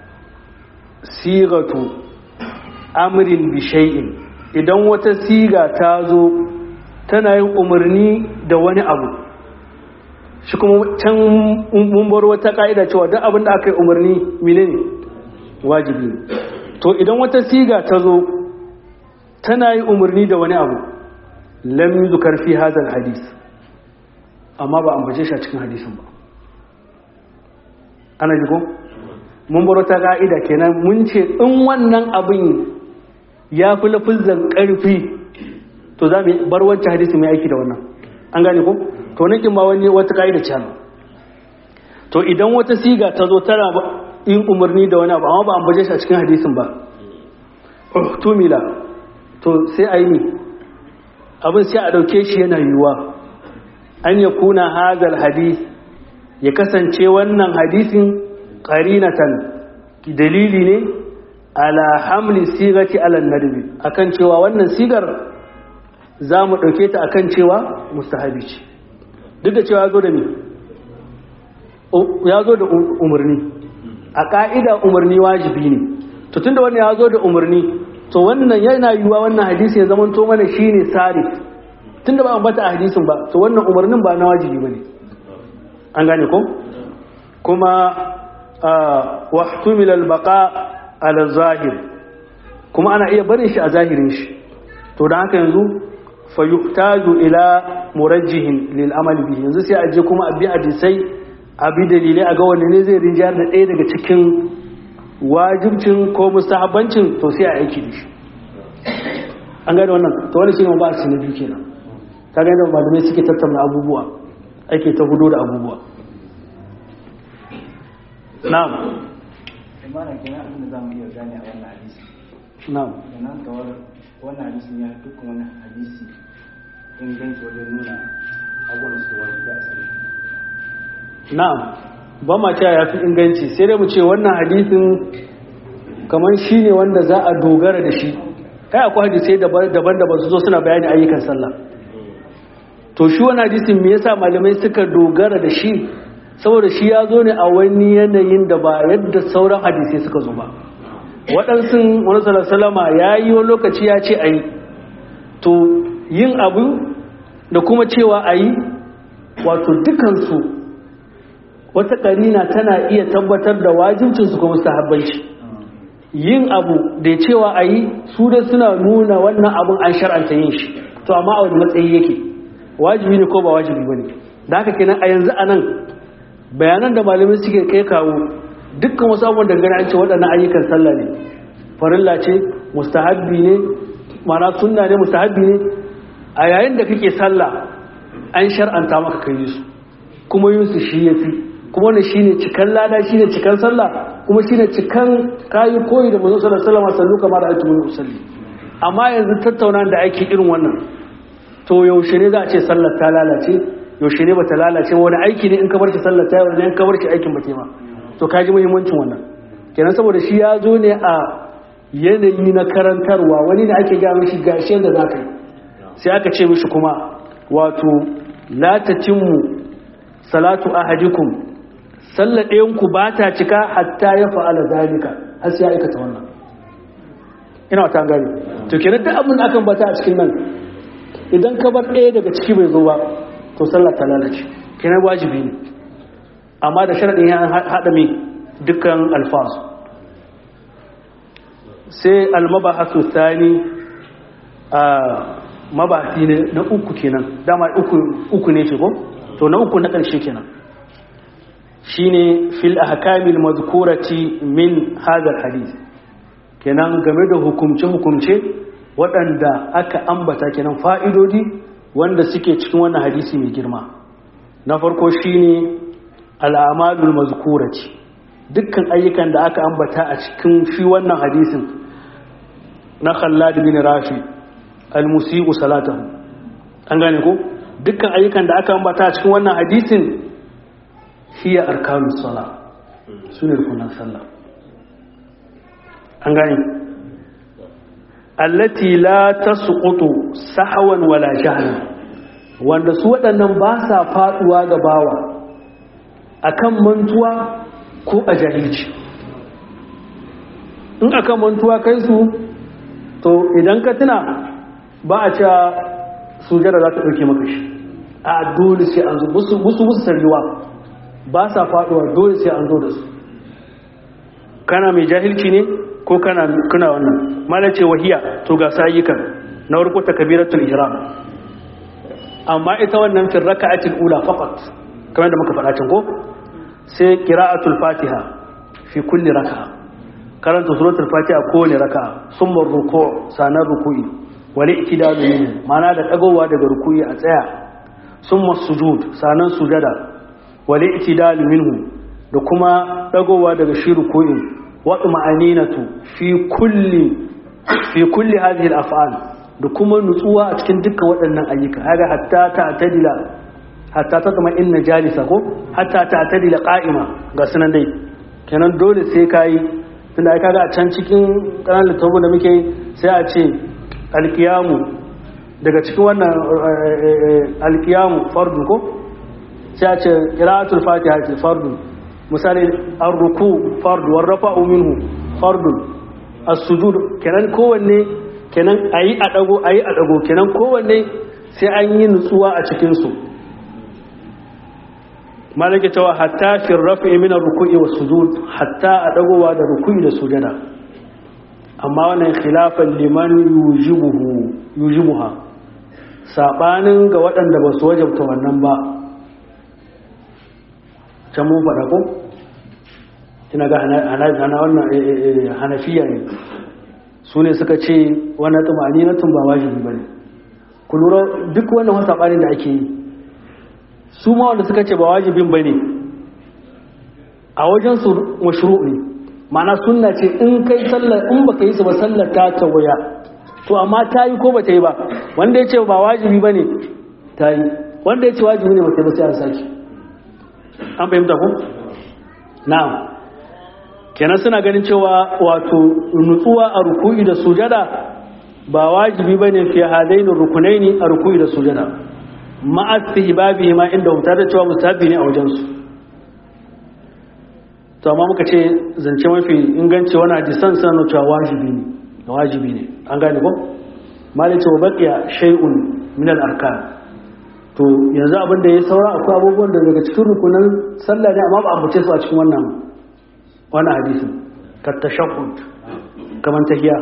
sigatu amrin bi shay'in idan wata siga ta zo tana yin umarni da wani abu shi kuma can mun bar wata ka'ida cewa duk abin da aka yi umarni menene wajibi ne to idan wata siga ta zo tana yi umarni da wani abu lam yuzkar fi hadha hadis amma ba ambace shi a cikin hadisin ba ana ji ko mun bar wata ka'ida kenan mun ce in wannan abin ya fi lafizan karfi to za mu bar wancan hadisi mai aiki da wannan an gane ko to nan kin ma wani wata ka'ida ce to idan wata siga ta zo tana yin umarni da wani abu amma ba ambace shi a cikin hadisin ba tumila to sai a yi abin sai a ɗauke shi yana yiwuwa an ya kuna hazal hadis ya kasance wannan hadisin ƙarinatan dalili ne ala hamli sigati ala nadbi akan cewa wannan sigar za mu ɗauke ta akan cewa mustahabi ce duk da cewa ya zo da ni ya zo da umarni a ƙa'ida umarni wajibi ne to tunda wannan ya zo da umarni to wannan yana yiwuwa wannan hadisi ya zama to mana shine sarif tunda ba ambata a hadisin ba to wannan umarnin ba na wajibi bane an gane ko kuma wa ihtumila al-baqa ala zahir kuma ana iya barin shi a zahirin shi to dan haka yanzu fa yuhtaju ila murajjihin lil amali bihi yanzu sai a je kuma a bi hadisai a bi dalilai a ga wanne ne zai rinjayar da ɗaya daga cikin wajibcin ko mustahabbancin to sai a aiki da shi an gane wannan to wani shine ba su na biyu kenan ka gane da malamai suke tattauna abubuwa ake ta hudo da abubuwa na'am imana kenan abin da za mu iya gane a wannan hadisi na'am kenan kawar wannan hadisi ya duk wani hadisi inganci wajen nuna abubuwan su wani da asali na'am ba ma cewa ya fi inganci sai dai mu ce wannan hadisin kamar shi ne wanda za a dogara da shi kai akwai hadisai daban-daban su zo suna bayani ayyukan sallah to shi wani hadisin me yasa malamai suka dogara da shi saboda shi ya zo ne a wani yanayin da ba yadda sauran hadisai suka zo ba waɗansu wani salama ya yi wani lokaci ya ce a yi to yin abu da kuma cewa a yi wato dukansu wata ƙarina tana iya tabbatar da wajibcinsu kuma sahabbanci yin abu da cewa a yi su da suna nuna wannan abun an shar'anta yin shi to amma a wani matsayi yake wajibi ne ko ba wajibi ba ne da haka kenan a yanzu a nan bayanan da malamai suke kai kawo dukkan wasu abubuwan da gani an ce waɗannan ayyukan sallah ne farilla ce mustahabbi ne mana sunna ne mustahabbi ne a yayin da kake sallah an shar'anta maka kai su kuma yin su shi yafi kuma wannan shine cikan lada shine cikan sallah kuma shine cikan kayi koyi da manzon sallallahu alaihi wasallam sallu kamar ayatu mun usalli amma yanzu tattauna da ake irin wannan to yaushe ne za a ce sallar ta lalace yaushe ne bata lalace wani aiki ne in ka bar shi sallar ta wani in ka bar shi aikin ba ma to ka ji muhimmancin wannan kenan saboda shi ya zo ne a yanayi na karantarwa wani ne ake gaya mishi gashi yadda za ka yi sai aka ce mishi kuma wato la tatimmu salatu ahadikum sallar ɗayanku ba ta cika hatta ya fa'ala zalika har sai ya aikata wannan ina wata gani to kenan duk abin da akan bata a cikin nan idan ka bar ɗaya daga ciki bai zo ba to sallar ta lalace kenan wajibi ne amma da sharaɗin ya haɗa mai dukkan alfaz sai almabahasu thani a mabahasi ne na uku kenan dama uku ne ce ko to na uku na ƙarshe kenan shine fil ahkamil mazkurati min hadha hadith kenan game da hukumce hukumce waɗanda aka ambata kenan fa'idodi wanda suke cikin wannan hadisi mai girma na farko shine al'amalul mazkurati dukkan ayyukan da aka ambata a cikin shi wannan hadisin na Khallad bin Rafi al-musii'u salatahu an gane ko dukkan ayyukan da aka ambata a cikin wannan hadisin hiya arkanus sala sune rukunan sallah an gane allati la tasqutu sahwan wala jahlan wanda su waɗannan ba sa faduwa ga bawa akan mantuwa ko a jahilci in akan mantuwa kai su to idan ka tuna ba a cewa sujada za ta ɗauke maka shi a dole sai an zo musu musu sarriwa ba sa faduwa dole sai an zo da su kana mai jahilci ne ko kana kuna wannan malace wahiya to ga sayyukan na farko takbiratul ihram amma ita wannan fi raka'atil ula faqat kamar da muka faɗa can ko sai qira'atul fatiha fi kulli raka'a karanta suratul fatiha kowane raka'a summa ruku' sanar ruku'i wal i'tidalu minhu ma'ana da dagowa daga ruku'i a tsaya summa sujud sanan sujada wal i'tidalu minhu da kuma dagowa daga shi ruku'in wa ma'aninatu fi kulli fi kulli hadhihi al-af'al da kuma nutsuwa a cikin dukkan waɗannan ayyuka kaga hatta ta'tadila hatta ta zama inna jalisa ko hatta ta'tadila qa'ima ga sunan dai kenan dole sai kai tunda ai kaga a can cikin kanan littafin da muke sai a ce alkiyamu daga cikin wannan alkiyamu fardu ko sai a ce qira'atul fatiha ce fardu misali ar-ruku fardu war rafa'u minhu fardu as-sujud kenan kowanne kenan ayi a dago ayi a dago kenan kowanne sai an yi nutsuwa a cikin su malaka cewa hatta fi rafi min ar-ruku'i was-sujud hatta a dagowa da ruku'i da sujada amma wannan khilafan liman yujibuhu yujibuha sabanin ga waɗanda ba su wajabta wannan ba can mun faɗa ko ina ga hana wannan hanafiya ne su ne suka ce wannan tumani na tun ba wajibi ba ne ku lura duk wannan wasa ɓarin da ake yi su ma wanda suka ce ba wajibin ba ne a wajen su mashru ne ma'ana sunna ce in kai sallar in baka yi su ba sallar ta tawaya to amma ta yi ko ba ta yi ba wanda ya ce ba wajibi ba ne ta yi wanda ya ce wajibi ne ba ta yi ba sai an sake an fahimta ko na'am kenan suna ganin cewa wato nutsuwa a ruku'i da sujada ba wajibi bane fi hadaini rukunaini a ruku'i da sujada ma'a istihbabi ma inda mutar da cewa mustahabi ne a wajen su to amma muka ce zance mafi inganci wani hadisan sanar cewa wajibi ne wajibi ne an gane ko malice wa baqiya shay'un min al-arkan to yanzu abin da ya saura akwai abubuwan da daga cikin rukunan sallah ne amma ba a bace su a cikin wannan wannan hadisin ka tashahhud kaman tahiyya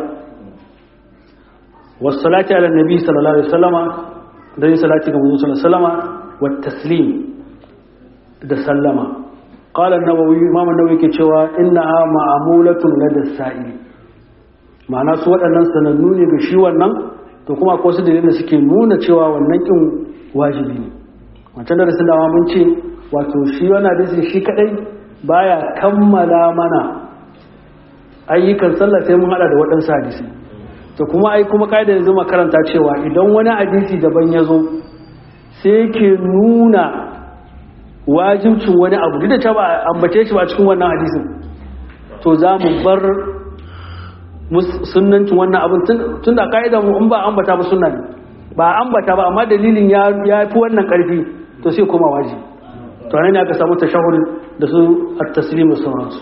was salati ala nabi sallallahu alaihi wasallama da yin salati ga manzon sallallahu alaihi wasallama wat taslim da sallama qala an-nawawi imam an-nawawi ke cewa innaha ma'mulatun lada sa'ili ma'ana su waɗannan sanannu ne ga shi wannan to kuma akwai wasu dalilin da suke nuna cewa wannan kin wajibi ne wancan darasin da mun ce wato shi wannan hadisi shi kadai baya kammala mana ayyukan sallah sai mun hada da waɗansu hadisi to kuma ai kuma kaida yanzu makaranta cewa idan wani hadisi daban ya zo sai ke nuna wajibcin wani abu duk da ta ba ambace shi ba cikin wannan hadisin to za mu bar sunnancin wannan abin tun da ka'idan mu in ba ambata ba sunna ne ba ambata ba amma dalilin ya fi wannan karfi to sai koma waji to nan ne aka samu tashahhud da su at-taslim da sauransu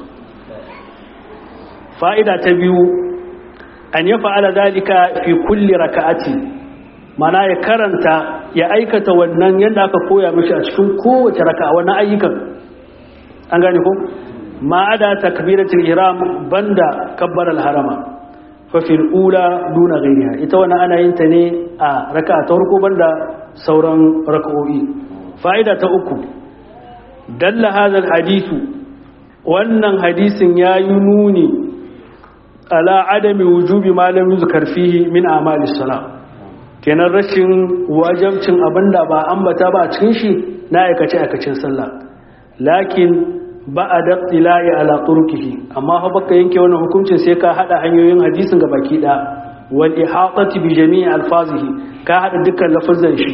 fa'ida ta biyu an ya fa'ala zalika fi kulli raka'ati mana ya karanta ya aikata wannan yadda aka koya mishi a cikin kowace raka'a wannan ayyukan an gane ko ma ada takbiratul ihram banda kabbar al-harama fa fil ula duna ghayriha ita wannan ana yin ta ne a raka'a ta farko banda sauran raka'o'i fa'ida ta uku dalla hadha al-hadithu wannan hadisin yayi nuni ala adami wujubi ma lam yuzkar fihi min a'malis salat kenan rashin wajabcin abinda ba ambata ba a cikin shi na aikace aikacin sallah lakin ba a daɗilaye ala turkihi amma fa baka yanke wannan hukuncin sai ka hada hanyoyin hadisin ga baki da wal ihatati bi jami'i alfazihi ka hada dukkan lafazan shi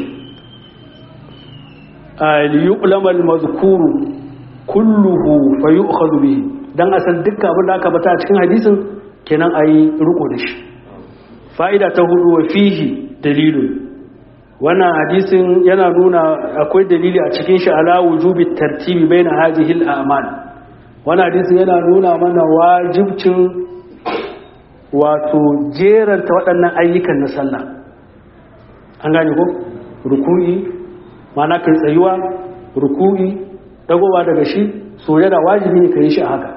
al yuqlam al madhkuru kulluhu fa yu'khadhu bihi dan asan dukkan abin da aka bata a cikin hadisin kenan ayi riko da shi fa'ida ta hudu wa fihi dalilun wannan hadisin yana nuna akwai dalili a cikin shi ala wujubi tartibi baina hadhihi al-a'mal wannan hadisin yana nuna mana wajibcin wato jeranta waɗannan ayyukan na sallah an gane ko ruku'i mana kai tsayuwa ruku'i dagowa daga shi soyayya wajibi ne kai shi a haka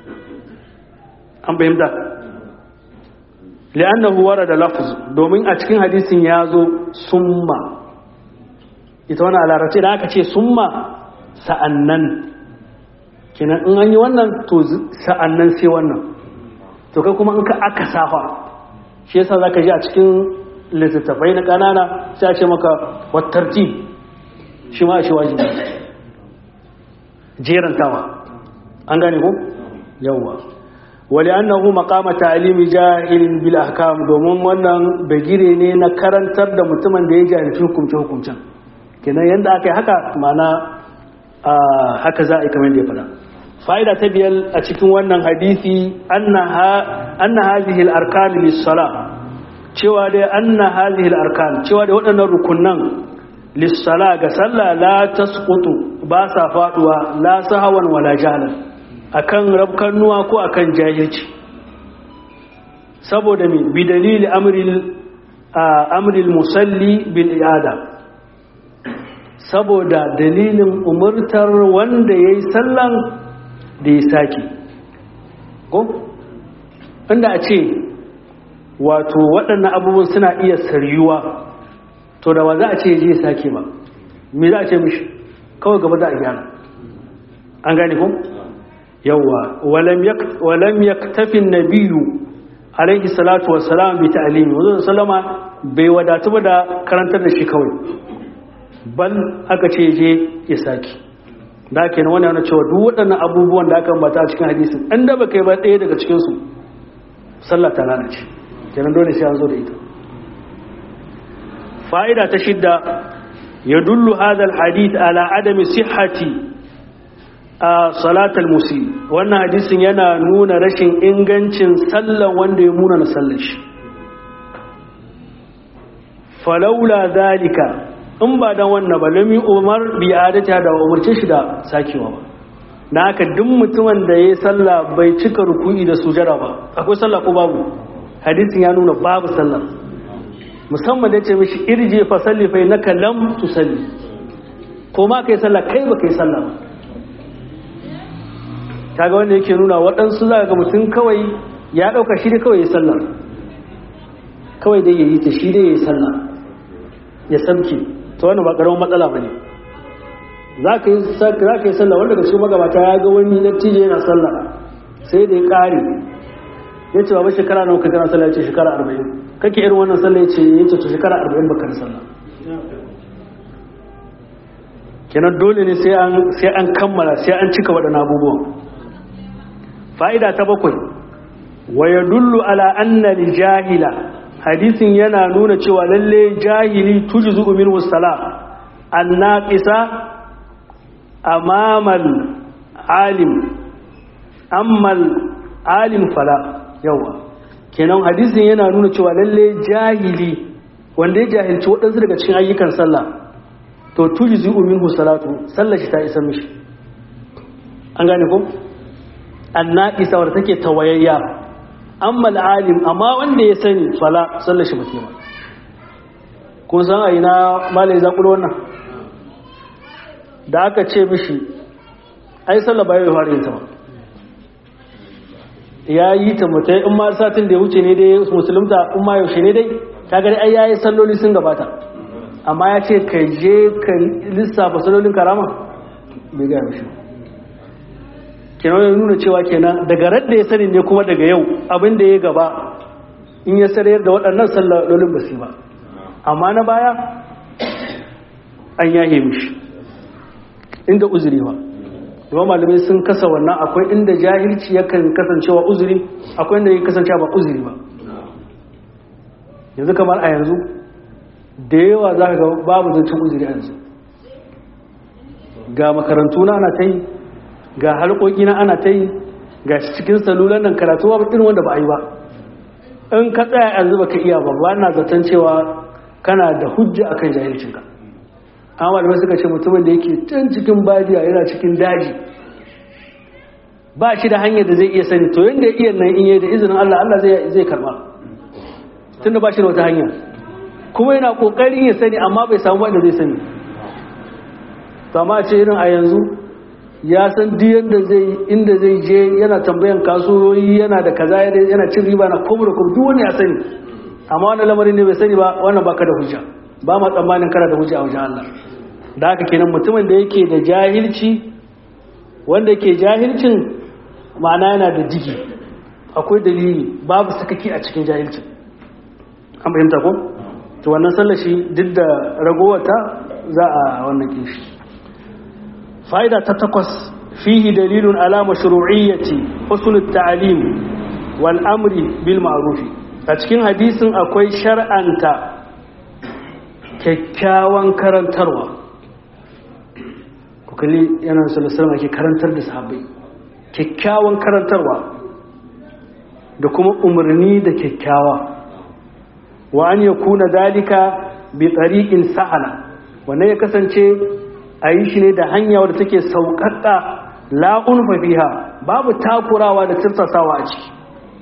an fahimta li'annahu warada lafz domin a cikin hadisin ya zo summa ita wannan alarabci da aka ce summa sa'annan kenan in an yi wannan to sa'annan sai wannan to kai kuma in ka aka safa shi yasa zaka ji a cikin littattafai na kanana sai a ce maka wattarti shi ma a ce wajibi jerantawa an gane ko yawwa wali annahu maqama ta'limi jahilin bil ahkam domin wannan bagire ne na karantar da mutumin da ya jahilci hukunce hukuncen kenan yanda aka yi haka mana haka za a yi kamar da ya fada fa'ida ta biyar a cikin wannan hadisi anna hadhihi al-arkan lis-sala cewa dai anna hadhihi al-arkan cewa dai waɗannan rukunnan lis-sala ga sallah la tasqutu ba sa faduwa la sahawan wala jahlan akan rabkannuwa ko akan jahilci saboda me bi dalili amril amril musalli bil i'ada saboda dalilin umurtar wanda yayi sallan da ya sake ko inda a ce wato waɗannan abubuwan suna iya saryuwa to da ba za a ce je sake ba me za a ce mishi kawai gaba za a gyara an gane ko yawa walam yaktafi nabiyu alaihi salatu wassalam bi ta'limi wanzu sallama bai wadatu ba da karantar da shi kawai bal aka ce je ya saki da kenan wannan yana cewa duk waɗannan abubuwan da aka ambata a cikin hadisin an da baka yi ba ɗaya daga cikin su sallah ta lalace kenan dole sai an zo da ita fa'ida ta shidda yadullu hadha alhadith ala adami sihhati a salatal musi wannan hadisin yana nuna rashin ingancin sallan wanda ya muna na sallar shi falaula zalika in ba dan wannan ba lami umar bi adata da umurce shi da sakewa ba na haka duk mutumin da ya sallah bai cika ruku'i da sujada ba akwai sallah ko babu hadisin ya nuna babu sallah musamman da ya ce mishi irje fa salli fa innaka lam tusalli ko ma kai sallah kai ba kai sallah ba kaga wanda yake nuna waɗansu za ga mutum kawai ya ɗauka shi dai kawai ya sallah kawai dai ya yi ta shi dai ya yi sallah ya samke ta wani ba ƙaramin matsala ba ne za ka yi sallah wanda ga cikin magabata ya ga wani natije yana sallah sai da ya ƙare ya ce ba shekara nawa ka gana sallah ya ce shekara arba'in kake irin wannan sallah ya ce ya ce to shekara arba'in baka da sallah kenan dole ne sai an kammala sai an cika waɗannan abubuwan fa'ida ta bakwai wa ya dullu ala anna jahila hadisin yana nuna cewa lalle jahili tuji zuɓu min wasala an naƙisa amamal alim ammal alim fala yawa kenan hadisin yana nuna cewa lalle jahili wanda ya jahilci waɗansu daga cikin ayyukan sallah to tuji zuɓu min salatu sallar shi ta isa mishi an gane ko? annaƙisa wadda take tawayayya amma al'alim amma wanda ya sani fala sallar shi mutum ba kun san a ina malai zaƙulo wannan da aka ce mishi ai sallar ba ya fara yin ta ba ya yi ta mutai in ma satin da ya wuce ne dai musulunta in ma yaushe ne dai ta gari ai ya yi salloli sun gabata amma ya ce ka je ka lissafa sallolin karama bai gaya mishi ba kenan ya nuna cewa kenan daga radda ya sani ne kuma daga yau abin da ya gaba in ya sarayar da waɗannan sallalolin ba su ba amma na baya an yahe mishi inda uzuri ba kuma malamai sun kasa wannan akwai inda jahilci yakan kasancewa uzuri akwai inda ya kasancewa ba uzuri ba yanzu kamar a yanzu da yawa za ka ga babu zancen uzuri a yanzu ga makarantu na ana ta yi ga halƙoƙi na ana ta yi ga cikin salulan nan karatu ba irin wanda ba a yi ba in ka tsaya yanzu ba ka iya ba ba na zaton cewa kana da hujja akan jahilcinka amma da suka ce mutumin da yake can cikin badiya yana cikin daji ba shi da hanyar da zai iya sani to yadda ya iya nan in yi da izinin Allah Allah zai karba tun da ba shi da wata hanya kuma yana ƙoƙarin ya sani amma bai samu wanda zai sani to amma ce irin a yanzu ya san duk yadda zai inda zai je yana tambayan kasuwoyi yana da kaza yana cin riba na kuma da kuma duk wani ya sani amma wannan lamarin ne bai sani ba wannan baka da hujja ba ma tsammanin kana da hujja a wajen Allah da haka kenan mutumin da yake da jahilci wanda yake jahilcin ma'ana yana da jiki akwai dalili babu sakaki a cikin jahilcin an fahimta ko to wannan sallashi duk da ragowata za a wannan kishi fa'ida ta takwas fihi dalilun ala mashru'iyyati husnul ta'lim wal amri bil ma'ruf a cikin hadisin akwai shar'anta kyakkyawan karantarwa ku kalli yana sallallahu ake karantar da sahabbai kyakkyawan karantarwa da kuma umarni da kyakkyawa wa an yakuna dalika bi tariqin sa'ala wannan ya kasance a yi shi ne da hanya wadda take sauƙaƙa la'un fafiha babu takurawa da tirsasawa a ciki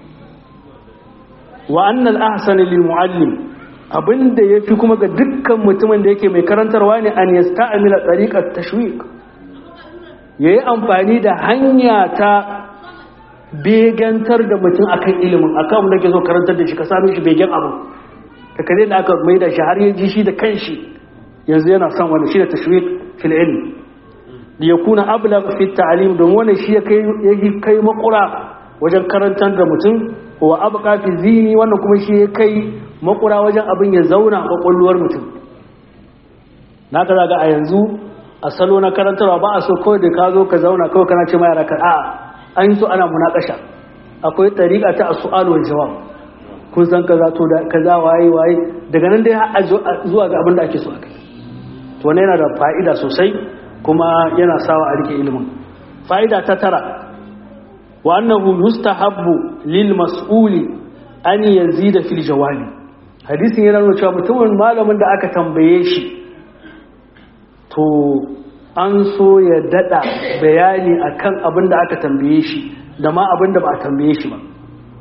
wa annal ahsani lil muallim abinda yafi kuma ga dukkan mutumin da yake mai karantarwa ne an yasta'mila tariqat tashwiq yayi amfani da hanya ta begantar da mutum akan ilimin akan da ke so karantar da shi ka sami shi begen abu da kare da aka mai da shi har ya ji shi da kanshi yanzu yana son wani shi da tashwiq fil ilm da ya kuna ablagh fi ta'lim don wannan shi ya kai ya kai makura wajen karantar da mutum wa abqa fi zini wannan kuma shi ya kai makura wajen abin ya zauna a kwakwalwar mutum naka zaga a yanzu a salo na karantarwa ba a so kawai da ka zo ka zauna kawai kana ce ma yara ka a'a an yi so ana munakasha akwai tariqa ta as-su'al wal jawab kun san kaza to da kaza waye waye daga nan dai har zuwa ga abin da ake so akai to wannan yana da fa'ida sosai kuma yana sawa a rike ilimin fa'ida ta tara wa annahu yustahabbu lil mas'uli an yazida fil jawabi hadisin yana nuna cewa mutumin malamin da aka tambaye shi to an so ya dada bayani akan abin da aka tambaye shi da ma abin da ba a tambaye shi ba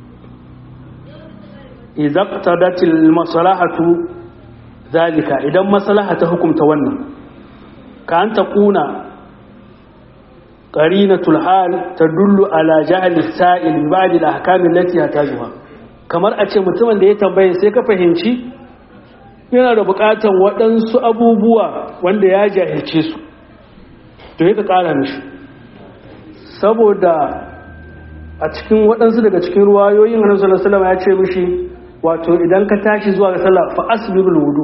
idza qtadatil maslahatu zalika idan maslaha ta hukumta wannan ka an taquna qarinatul hal tadullu ala jahli sa'il bi ba'd al ahkam allati yatajuha kamar a ce mutumin da ya tambaye sai ka fahimci yana da bukatan waɗansu abubuwa wanda ya jahilce su to ya ka ƙara mishi saboda a cikin waɗansu daga cikin ruwayoyin hannun salasalama ya ce mishi wato idan ka tashi zuwa ga sallah fa asbibul wudu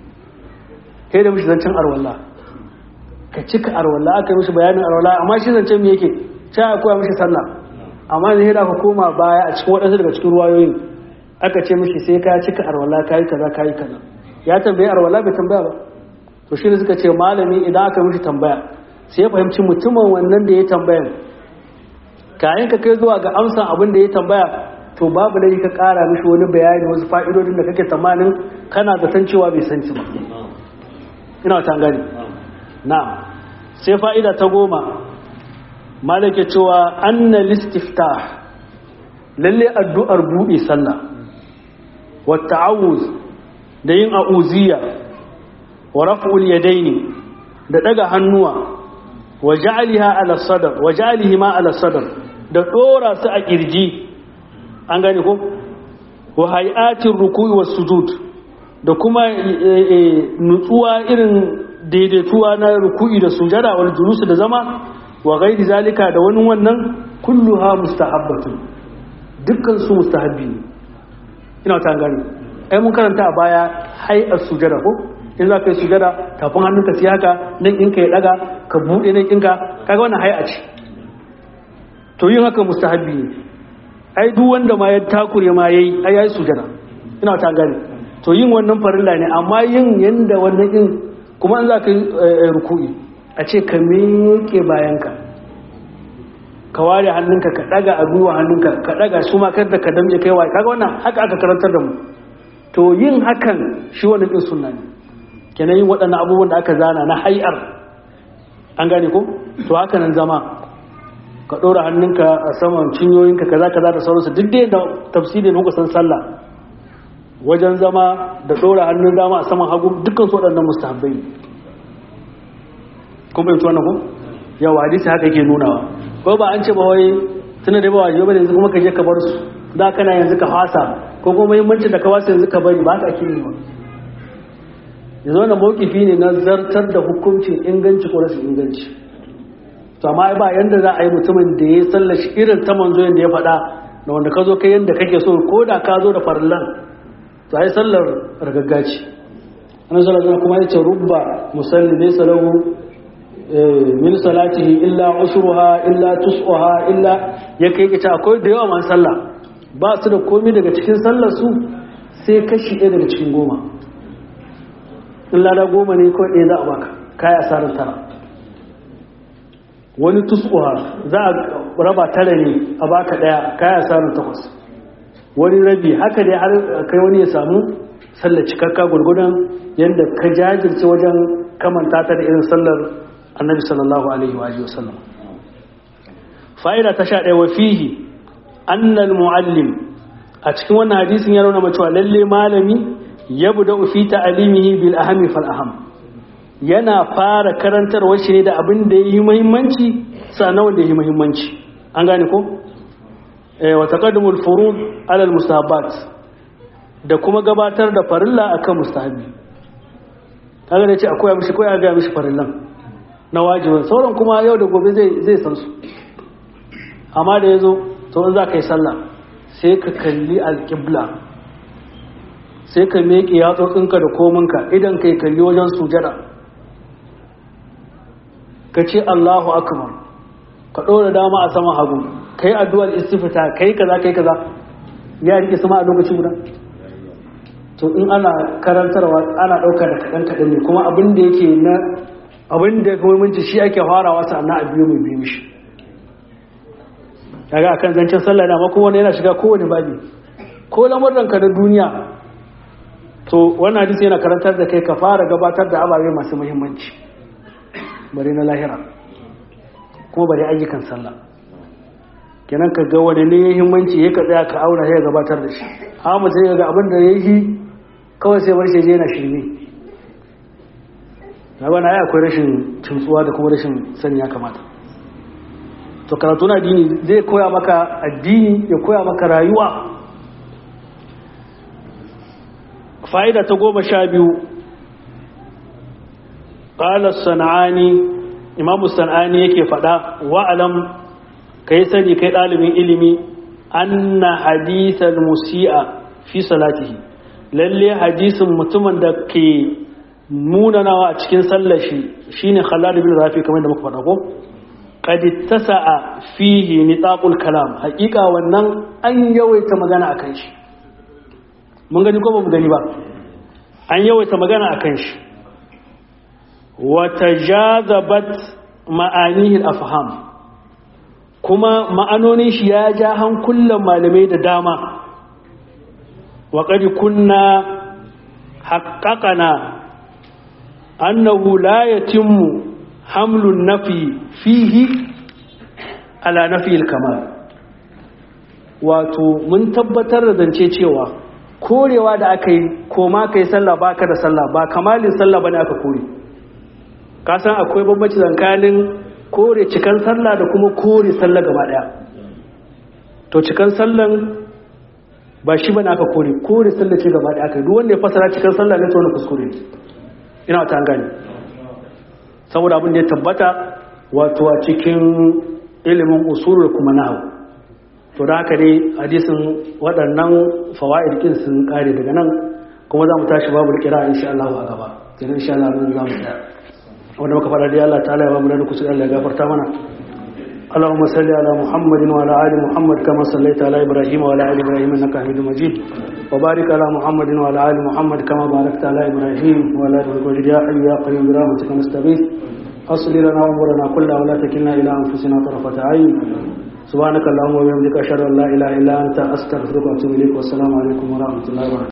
kai da mishi zancen arwalla ka cika arwalla aka yi mishi bayanin arwalla amma shi zancen me yake ta ya koya mishi sallah amma zai da ka koma baya a cikin waɗansu daga cikin ruwayoyin aka ce mishi sai ka cika arwalla kayi kaza kayi kaza ya tambaye arwalla bai tambaya ba to shi ne suka ce malami idan aka mishi tambaya sai ya fahimci mutumin wannan da ya tambaya kayan ka kai zuwa ga amsa abin da ya tambaya to babu da ka kara mishi wani bayani wasu fa'idodin da kake tsammanin kana zaton cewa bai san ba ina ta gani na sai fa'ida ta goma malake cewa anna listiftah lalle addu'ar buɗe sallah wa ta'awuz da yin a'uziya wa raf'ul yadaini da daga hannuwa wa ja'aliha ala sadr wa ja'alihi ma ala sadr da dora su a kirji an gane ko wa hay'atir ruku'i was sujud da kuma nutsuwa irin daidaituwa na ruku'i da sujada wal julus da zama wa ghairi zalika da wani wannan kulluha mustahabbatun dukkan su mustahabbi ne ina ta gani ai mun karanta a baya hay'ar sujada ko in za ka yi sujada tafin hannunka sai haka nan ɗinka ya ɗaga ka buɗe nan ɗinka kaga wannan hai'a ce to yin haka mustahabbi ne ai duk wanda ma ya takure ma yayi ai yayi sujada ina ta gane to yin wannan farilla ne amma yin yanda wannan din kuma in za ka yi ruku'i a ce ka miƙe bayanka ka ware hannunka ka ɗaga a gwiwa hannunka ka ɗaga su ma kar da ka damje kai waye kaga wannan haka aka karantar da mu to yin hakan shi wannan din sunna ne kenan yin waɗannan abubuwan da aka zana na hai'ar an gane ko to haka nan zama ka ɗora hannunka a saman cinyoyinka kaza kaza da sauransu duk dai da tafsiri na kusan sallah wajen zama da ɗora hannun dama a saman hagu dukkan su waɗannan mustahabbai ne kun bai wannan ko yawa hadisi haka yake nunawa ko ba an ce ba wai tuna da ba wajibi ba yanzu kuma ka je ka bar su da kana yanzu ka fasa ko kuma muhimmancin da ka wasa yanzu ka bari ba haka ake yi ba yanzu wannan mawkifi ne na zartar da hukuncin inganci ko rashin inganci to amma ba yanda za a yi mutumin da ya sallashi irin ta manzo yanda ya faɗa na wanda ka zo kai yanda kake so ko da ka zo da farlan to ai sallar ragaggaci annabi sallallahu alaihi kuma ya ce rubba musalli laysa lahu min salatihi illa usruha illa tus'uha illa ya kai kace akwai da yawa man sallah ba su da komai daga cikin sallar su sai kashi ɗaya daga cikin goma in lada goma ne kawai ɗaya za a baka kaya asarar tara wani tus'uha za a raba tara ne a baka ɗaya kaya asarar takwas wani rabi haka dai har kai wani ya samu sallar cikakka gurgudan yadda ka jajirce wajen kamanta ta da irin sallar annabi sallallahu alaihi wa sallam fa'ida ta sha ɗaya wa fihi annal muallim a cikin wannan hadisin ya nuna cewa lalle malami yabda fi ta'limihi bil ahami fal aham yana fara karantarwar shi ne da abin da yayi muhimmanci sannan wanda yayi muhimmanci an gane ko eh wa taqaddumul furud ala al mustahabbat da kuma gabatar da farilla akan mustahabi kaga da ce akwai mishi ko ya ga mishi farillan na wajibin sauran kuma yau da gobe zai zai san su amma da yazo to in za ka yi sallah sai ka kalli alqibla sai ka miƙe yatsotsinka da kominka idan ka yi kalli wajen sujada ka ce Allahu akbar ka ɗora dama a saman hagu kai addu'ar istifta kai kaza kai kaza ya rike sama a lokaci guda to in ana karantarwa ana ɗauka da kaɗan kaɗan ne kuma abin da yake na abin da ya muhimmanci shi ake farawa sannan a biyu mai biyu shi kaga akan zancen sallah da kuma wani yana shiga kowane babi ko lamuranka na duniya to wannan hadisi yana karantar da kai ka fara gabatar da ababe masu muhimmanci bari na lahira kuma bari ayyukan sallah kenan ka ga wani ne muhimmanci ya ka tsaya ka auna ya gabatar da shi amma sai ga abin da ya yi kawai sai bar shi je yana shirme na bana ya akwai rashin tuntsuwa da kuma rashin sani ya kamata to karatu na addini zai koya maka addini ya koya maka rayuwa fa'ida ta goma sha biyu ƙalar sana'ani imamu sana'ani yake faɗa wa'alam ka yi sani kai ɗalibin ilimi an na hadisar musi'a fi salatihi lalle hadisin mutumin da ke munanawa a cikin sallashi shine khalad bin rafi kamar da muka faɗa ko qad tasa'a fihi nitaqul kalam haƙiƙa wannan an yawaita magana akan shi mun gani ko ba mu gani ba an yawaita magana akan shi wa tajazabat ma'anihi al-afham kuma ma'anonin shi ya ja hankulan malamai da dama wa qad kunna haqqaqana annahu la yatimmu hamlun nafi fihi ala nafi al-kamal wato mun tabbatar da zance cewa korewa da aka yi koma kai sallah baka da sallah ba kamalin sallah bane aka kore ka san akwai bambanci tsakanin kore cikan sallah da kuma kore sallah gaba daya to cikan sallan ba shi bane aka kore kore sallah ce gaba daya aka duk wanda ya fasara cikan sallah ne to wani kuskure ina ta gani saboda abin da ya tabbata wato a cikin ilimin usul da kuma nahwu to da haka dai hadisin waɗannan fawaid din sun kare daga nan kuma za mu tashi babu kira insha Allah a gaba kenan insha Allah mun za mu tsaya wanda muka fara dai Allah ta'ala ya ba mu da kusa Allah ya gafarta mana اللهم صل على محمد وعلى ال محمد كما صليت على ابراهيم وعلى ال ابراهيم انك حميد مجيد وبارك على محمد وعلى ال محمد كما باركت على ابراهيم وعلى ال ابراهيم يا حي يا قيوم برحمتك نستغيث اصل لنا امورنا كلها ولا تكلنا الى انفسنا طرفه عين سبحانك اللهم وبحمدك اشهد ان لا اله الا انت استغفرك واتوب اليك والسلام عليكم ورحمه الله وبركاته